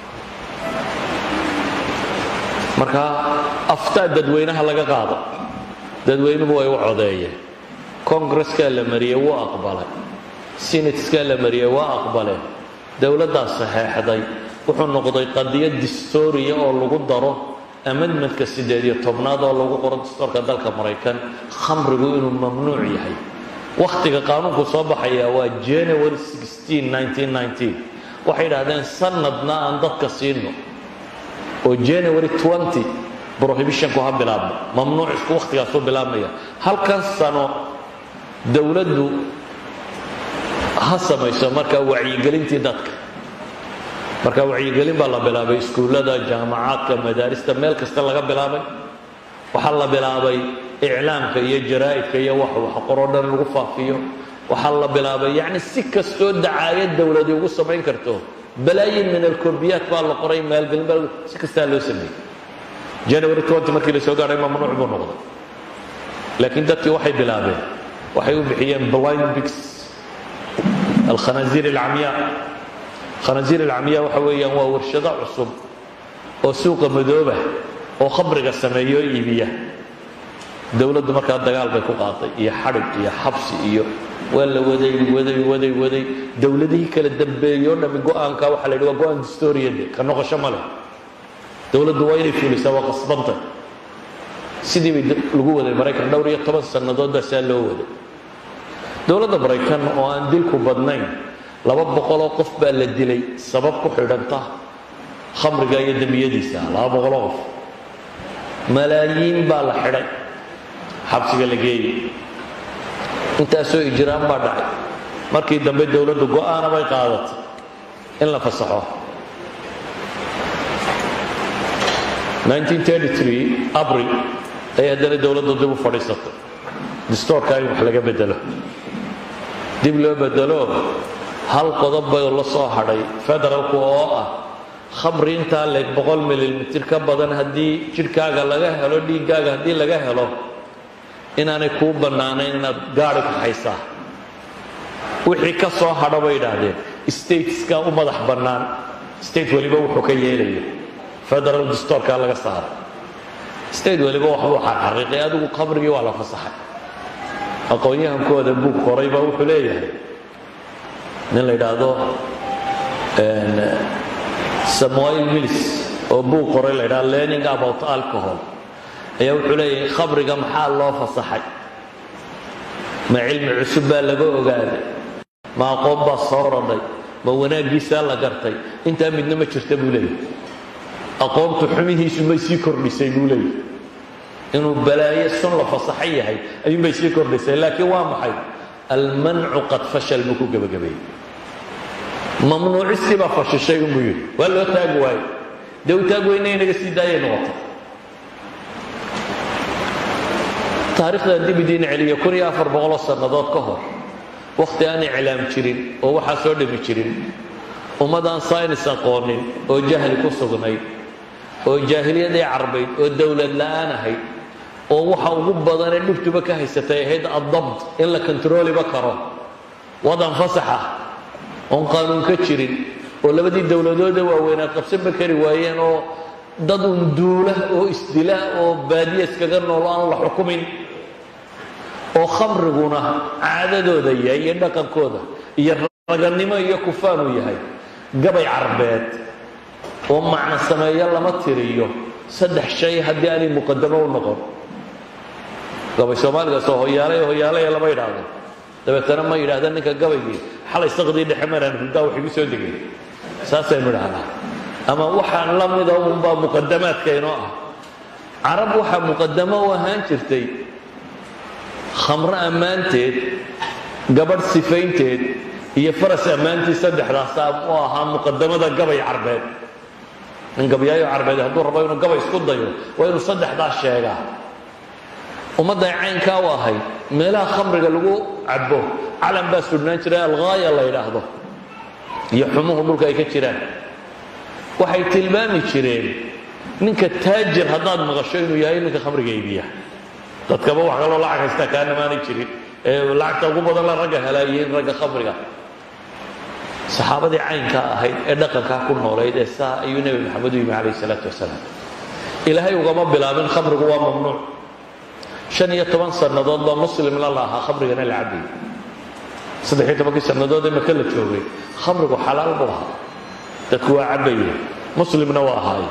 marka aftaa dadweynaha laga qaado dadweynuhu way u codeeyeen congreskaa la mariyey wuu aqbalay sinateskaa la mariyey waa aqbaleen dowladdaa saxeexday wuxuu noqday qadiyad distooriya oo lagu daro amendmentka siddeed iyo tobnaad oo lagu qoro distoorka dalka maraykan khamrigu inuu mamnuuc yahay wakhtiga qaanuunku soo baxaya waa january 16 1919 waxay idhahdeen sanadna aan dadka siino oo january 20 prohibitionku ha bilaabmo mamnuuc isku wakhtigaasuu bilaabmaya halkan sano dowladdu ha samayso markaa wacyigelintii dadka marka wacyigelin baa la bilaabay iskuullada jaamacaadka madaarista meel kasta laga bilaabay waxaa la bilaabay iclaamka iyo jaraa'idka iyo wax wax qoroo dhan lagu faafiyo waxaa la bilaabay yacni si kastoo dacaayad dowladi ugu samayn karto balaayin min alkorbiyaat baa la qoray maalgelin baa si kastaa loo sameeyey january 20 markii la soo gaadhay mamnuuc buu noqday laakiin dadkii waxay bilaabeen waxay u bixiyeen blind bigs alkhanaasiir alcamyaa khanaasiir alcamyaa waxa weeyaan waa warshado cusub oo suuqa madooba oo khamriga sameeyo iibiya dowladdu markaa dagaal bay ku qaaday iyo xadhig iyo xabsi iyo waa la waday waday waday waday dowladihii kala dambeeyey oo dhami go-aanka waxaa la yidhi waa go-aan distoriyade ka noqosho ma leh dowladdu waa inay fulisaa waa qasbanta sidii bay lagu waday maraykan dhowr iyo toban sannadood baa saa loo waday dowladda maraykan oo aan dilku badnayn laba boqoloo qof baa la dilay sabab ku xidhanta khamriga iyo dembiyadiisa laba boqoloo qof malaayiin baa la xidhay xabsiga la geeyey intaasoo ijraan baa dhacay markii dambe dowladdu go-aana bay qaadatay in la fasaxo 1933 abril ayay haddana dowladdu dib u fadhiisatay distoorka in wax laga bedelo dib loo bedelo hal qodob bay la soo hadhay federalku oo ah khamri intaa leeg boqol milimitir ka badan haddii jidhkaaga laga helo dhiiggaaga haddii laga helo inaanay kuu bannaanayn inaad gaari kaxaysaa wixii ka soo hadho bay idhaahdeen stateska u madax bannaan state weliba wuxuu ka yeelaya federal distorkaa laga saaray state weliba waxbuu xarxaqiiqay adigu khamrigii waa la fasaxay aqoon-yahankooda buug qoray baa wuxuu leeyahay nin la yidhaahdo samuel mills oo buug qoray la yidhahdo learning about alcohol ayaa wuxuu leeyahay khamriga maxaa loo fasaxay ma cilmi cusub baa laga ogaaday ma aqoon baa soo rodhay ma wanaaggiisaa la gartay intaa midna ma jirta buu leeyahay aqoontu xumihiisu may sii kordhisay buu leeyahay inuu balaayo sun la fasaxan yahay ayuunbay sii kordhisay laakiin waa maxay almancu qad fashal buu ku gebagabeeyey mamnuucistii baa fashishay unbuu yidhi waa loo taagi waayo dee u taag weyna inaga sii daayay noqotay taarikhdan dib idiin celiya kun iyo afar boqoloo sannadood ka hor wakhti aan iclaam jirin oo waxaa soo dhami jirin ummadaan saynis aqoonin oo jahli ku sugnayd oo jaahiliyadii carbayd oo dowlad la'aan ahayd oo waxa ugu badanee dhibtuba ka haysatay ahayd addabt in la kontarooliba karo wadan fasaxa oon qaanuun ka jirin oo labadii dowladoode waaweynaa qabsanba kari waayeen oo dad un duula oo isdila oo baadiya iskaga noolo aan la xukumin oo khamriguna caadadooda yahay iyo dhaqankooda iyo raganimo iyo kufaanuu yahay gabay carbeed oo macno sameeyo lama tiriyo saddex shay haddii aanay muqadamo u noqon gabay soomaaligaas oo hoyaalay hoyaalaya lama yidhaahdo dabeetana ma yidhahda ninka gabaygii xalay saqdii dhexe maraan hurdaa wax igu soo degay saasaynu idhahnaa ama waxaan la mida unbaa muqadamaadka inoo ah carab waxaa muqadamo u ahaan jirtay khamro ammaanteed gabadh sifaynteed iyo faras ammaantii saddexdaasaa u ahaa muqadamada gabay carbeed nin gabyaayo carbeed hadduu rabo inuu gabay isku dayo waa inuu saddexdaas sheegaa ummadday caynkaa u ahayd meelaha khamriga lagu cabo calan baa sudhnaan jiray alghaaya la yidhaahdo iyo xumuhu dhulka ay ka jiraan waxay tilmaami jireen ninka taajir haddaad maqasho inuu yahay ninka khamriga iibiya dadkaba wax kaloo lacag haystaa kaanamaanay jirin ee lacagta ugu badan la ragga helaayihiin ragga khamriga saxaabadii caynkaa ahayd ee dhaqankaa ku noolayd ee saa ayuu nebi maxamed u yimi calayh isalaatu wasalaam ilaahay ugama bilaabin khamrigu waa mamnuuc shan iyo toban sannadood baa muslimna la ahaa khamrigana la cabayay saddex iyo tobankii sannadood ee maka la joogay khamrigu xalaal buu ahaa dadku waa cabaye muslimna waa ahaaye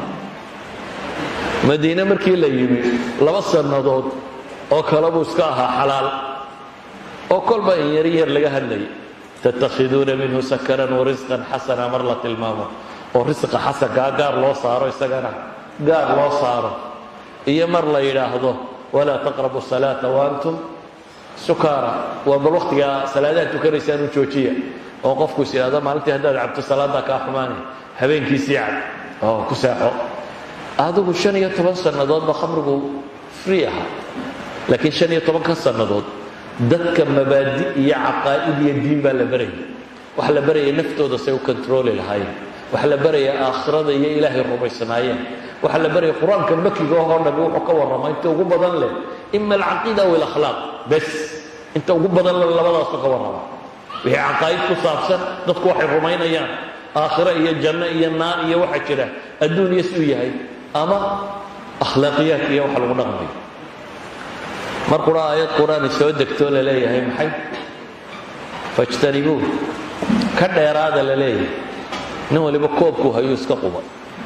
madiine markii la yimi laba sannadood oo kale buu iska ahaa xalaal oo kolba in yar yar laga hadlayay tattakhiduuna minhu sakaran warisqan xasana mar la tilmaamo oo risqa xasankaa gaar loo saaro isagana gaar loo saaro iyo mar la yidhaahdo walaa taqrabu salaata waantum sukaara waa bal waktigaa salaadaha tukanaysaan u joojiya oo qofku is yidhahdo maalintii haddaad cabto salaaddaa kaa xumaanay habeenkiisii cab oo ku seexo adigu shan iyo toban sannadoodba khamrigu free ahaa laakiin shan iyo tobanka sannadood dadka mabaadi iyo caqaa'id iyo diin baa la barayay waxa la barayay naftooda say u kontrooli lahaayeen waxa la baraya aakhirada iyo ilaahay rumaysanaayeen waxaa la baraya qur-aanka makiga oo dhami wuxuu ka warrama inta ugu badan leh ima alcaqiida aw alakhlaaq bes inta ugu badan leh labadaasu ka warrama wixii caqaa'id ku saabsan dadku waxay rumaynayaan aakhiro iyo janno iyo naar iyo waxa jira adduun iyo siduu yahay ama akhlaaqiyaadka iyo waxa lagu dhaqmayo mar qura aayad qur-aani soo degtoo la leeyahay maxay fajtanibuu ka dheeraada la leeyahay nin waliba koobkuu hayuu iska quba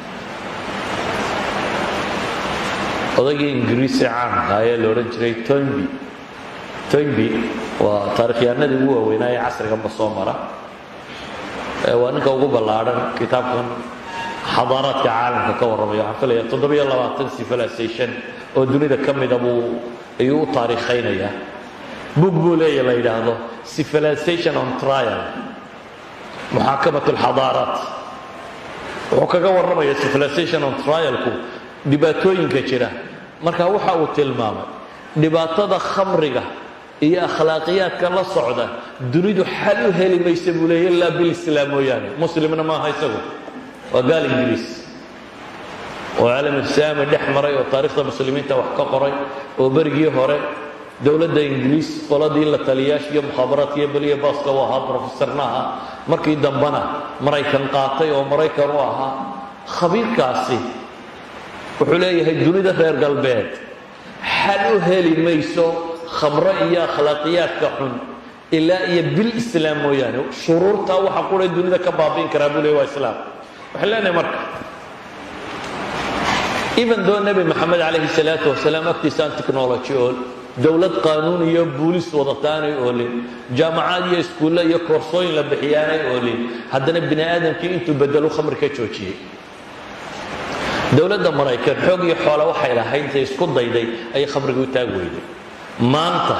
odaygii ingiriisi caanka ayaa la odhan jiray toynby toynby waa taarikhyahanadii ugu waaweynaa ee casriganba soo mara waa ninka ugu ballaadhan kitaabkan xadaaraadka caalamka ka warramaya waxaan filaya toddobiyo labaatan civilization oo dunida ka mida buu ayuu u taariikhaynayaa bug buu leeya la yidhaahdo civilization on trial muxaakamat alxadaaraat wuxuu kaga warramaya civilization on trialku dhibaatooyinka jira marka waxa uu tilmaamay dhibaatada khamriga iyo akhlaaqiyaadka la socda dunidu xal u heli maysa buu leeya ilaa bilislaam mooyaane muslimna maaha isagu waa gaal ingiriis oo caalamisaami dhex maray oo taarikhda muslimiinta wax ka qoray oo berigii hore dowladda ingiriis qoladii la taliyaasha iyo mukhaabaraadka iyo beliya baaska u ahaa brofesorna ahaa markii dambena maraykan qaatay oo maraykan u ahaa khabiirkaasi wuxuu leeyahay dunida reer galbeed xal u heli mayso khamro iyo akhlaaqiyaadka xun ilaa iyo bil islaam mooyaane shuruurtaa waxa qura dunida ka baabi'in karaa buu leey waa islaam waxaan leenahay marka even doo nebi maxamed calayhi salaatu wasalaam agtiisaan technology oo dowlad qaanuun iyo buulis wadataanay oolin jaamacaad iyo iskuulle iyo koorsooyin la bixiyaanay oolin haddana bini aadamkii intuu bedelu khamri ka joojiyey dowladda maraykan xoog iyo xoole waxay lahayd intay isku dayday ayay khamriga u taag weyday maanta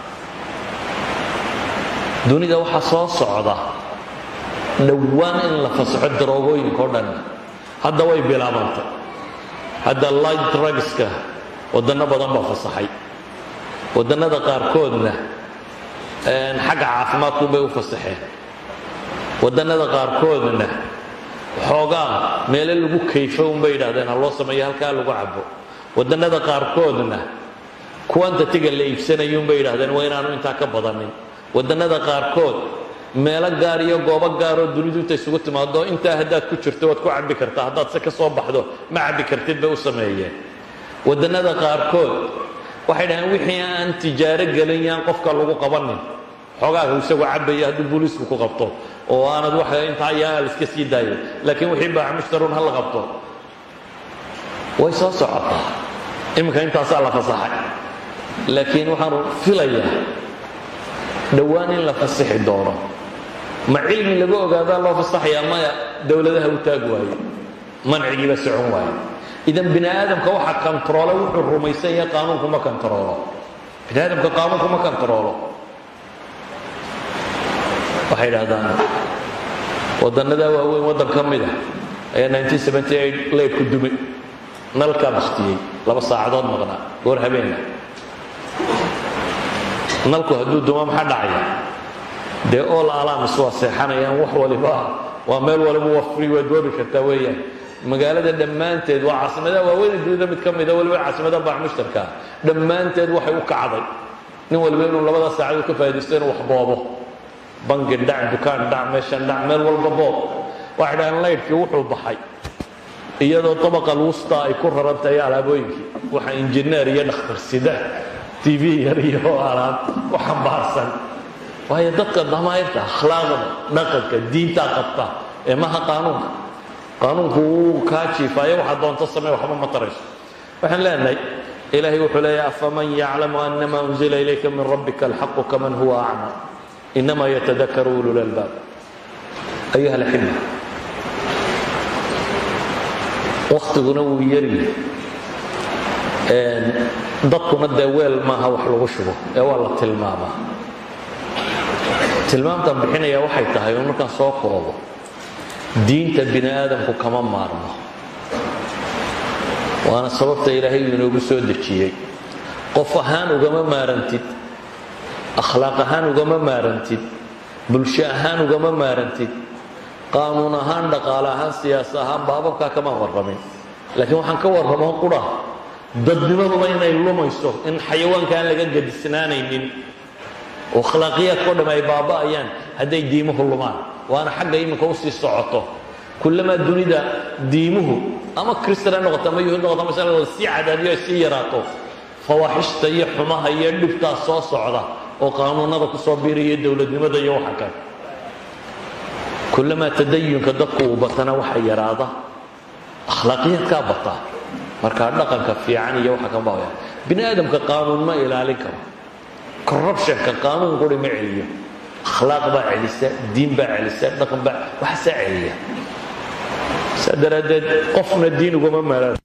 dunida waxaa soo socda dhowaan in la fasaxo daroogooyinka o dhan hadda way bilaabantay hadda light drugska waddanno badan baa fasaxay waddannada qaarkoodna xagga caafimaadkunbay u fasaxeen waddannada qaarkoodna xoogaa meelo lagu kayfo unbay yidhahdeen ha loo sameeyo halkaa lagu cabo waddannada qaarkoodna quantatiga la iibsanayo unbay yidhahdeen waa inaanu intaa ka badanin waddannada qaarkood meelo gaar iyo goobo gaaroo dunidu inta isugu timaado intaa haddaad ku jirto waad ku cabbi kartaa haddaad se ka soo baxdo ma cabbi kartid bay u sameeyeen waddannada qaarkood waxay dhaheen wixii aan tijaaro gelin yaan qofka lagu qabanin xoogaaga isagu cabaya hadduu booliisku ku qabto oo aanad wax intaa yaa la iska sii daayo laakiin wixii baaca mushtaruun ha la qabto way soo socotaa iminka intaasaa la fasaxay laakiin waxaanu filayaa dhowaan in la fasixi doono ma cilmi lagu ogaadaa loo fasaxayaa maya dowladaha u taag waaye mancigiiba socon waaye idan bini aadamka waxa kontaroole wuxuu rumaysan yahay qaanuunku ma kontaroolo bini aadamka qaanuunku ma kontaroolo waxay idhahdaan waddannadaa waaweyn waddan ka mid ah ayaa leebku dumay nalkaa baktiyey laba saacadood maqnaa goor habeena nalku hadduu duma maxaa dhacaya dee all alaamis waa seexanayaan wax waliba waa meel waliba waa free waad goobi kartaa weeyaan magaalada dhammaanteed waa caasimadaha waaweyn dunida mid ka mida waliba caasimadaha baac mushtarkaa dhammaanteed waxay u kacday nin waliba inuu labada saacadood ka faaidaysto inuu wax boobo bangi dhac dukaan dhac meeshan dhac meel walba boob waxay dhahaan laydhkii wuxuu baxay iyadoo abaqal wusta ay ku raran tahay alaabooyinkii waxa injineer iyo dhakhtarsida t v yar iyo alaab ku xambaarsan waayo dadka damayrta akhlaaqda dhaqanka diintaa qabta ee maha qaanuunka qaanuunku wuu kaa jiifaayo waxaa doonto samee waxba ma tarayso waxaan leenahay ilaahay wuxuu leeyahay afaman yaclamu anama unzila ilayka min rabbika alxaqu kaman huwa acma inama yatadakaru ulul albaab ayuha alxibba waktiguna wuu yaryi dadkuna dee weel maaha wax lagu shubo ee waa la tilmaamaa tilmaamtaan bixinaya waxay tahay un markaan soo koobo diinta bini aadamku kama maarmo waana sababta ilaahay uu inoogu soo dejiyey qof ahaan ugama maarantid akhlaaq ahaan ugama maarantid bulsho ahaan ugama maarantid qaanuun ahaan dhaqaale ahaan siyaasa ahaan baababkaa kama warramin laakiin waxaan ka warramoo qura dadnimaduba inay lumayso in xayawaanka aan laga gadisnaanaynin oo akhlaaqiyaadkao dham ay baaba'ayaan hadday diimuhu lumaan waana xagga iminka usii socoto kullamaa dunida diimuhu ama kristan ha noqoto ama yuhuud noqoto ama sal sii cadaadiyo ay sii yaraato fawaaxishta iyo xumaha iyo dhibtaa soo socda oo qaanuunada kusoo biiraya dowladnimada iyo waxa kale kullamaa tadayunka dadku uu batana waxa yaraada akhlaaqiyaadkaa bataa markaa dhaqanka fiican iyo waxa kan baaya bini aadamka qaanuun ma ilaalin karo corruptionka qaanuun quri ma celiyo akhlaaq baa celisa diin baa celisa dhaqan baa waxaasaa celiya saa daraaddeed qofna diin ugama maalaan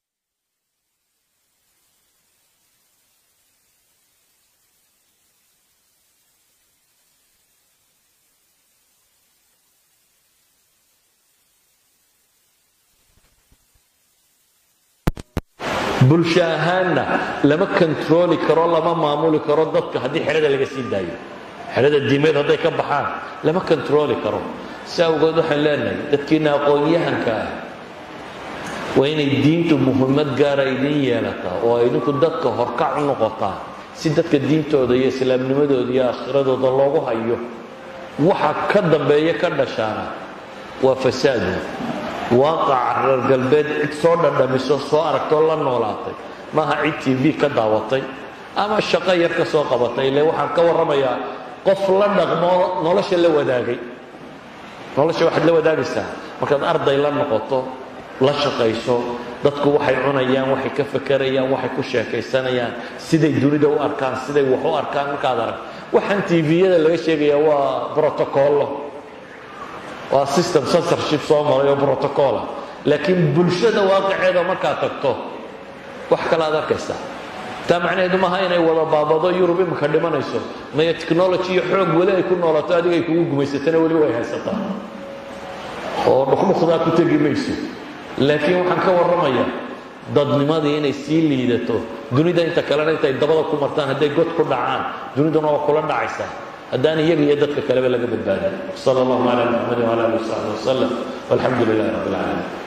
bulsho ahaanna lama kontarooli karo lama maamuli karo dadka haddii xerada laga sii daayo xerada diimeed hadday ka baxaan lama kontarooli karo si awgeed waxaan leenahay dadkiina aqoon-yahanka ah waa inay diintu muhiimad gaara idiin yeelataa oo ay idinku dadka horkac u noqotaa si dadka diintooda iyo islaamnimadooda iyo aakhiradooda loogu hayo waxa ka dambeeya ka dhashaana waa fasaadu waaqaca reer galbeed cid soo dhadhamiso soo aragtoo la noolaatay maaha cid t v ka daawatay ama shaqo yar ka soo qabatay ile waxaan ka warramayaa qof la dhaqmo nolosha la wadaagay nolosha waxaad la wadaagaysaa markaad arday la noqoto la shaqayso dadku waxay cunayaan waxay ka fakerayaan waxay ku sheekaysanayaan siday dunida u arkaan siday wax u arkaan markaad arag waxaan tviyada laga sheegayaa waa brotocollo waa system censorship soo maray oo brotocola laakiin bulshada waaqiceeda markaad tagto wax kale aad arkaysaa taa macnaheedu maaha inay wada baabado yurub iminka dhimanayso maya technology iyo xoog weli ay ku noolato adiga ay kugu gumaysatana weli way haysataa oo dhukdhukdaa ku tegi mayso laakiin waxaan ka warramayaa dadnimadii inay sii liidato dunida inta kalena intay dabada ku martaan hadday god ku dhacaan duniduna waa kula dhacaysaa haddaan iyaga iyo dadka kaleba laga badbaadin sal allahu cala muxamadi wala ali wasaxbi wasalam walxamdu lilahi rabbi alcaalamiin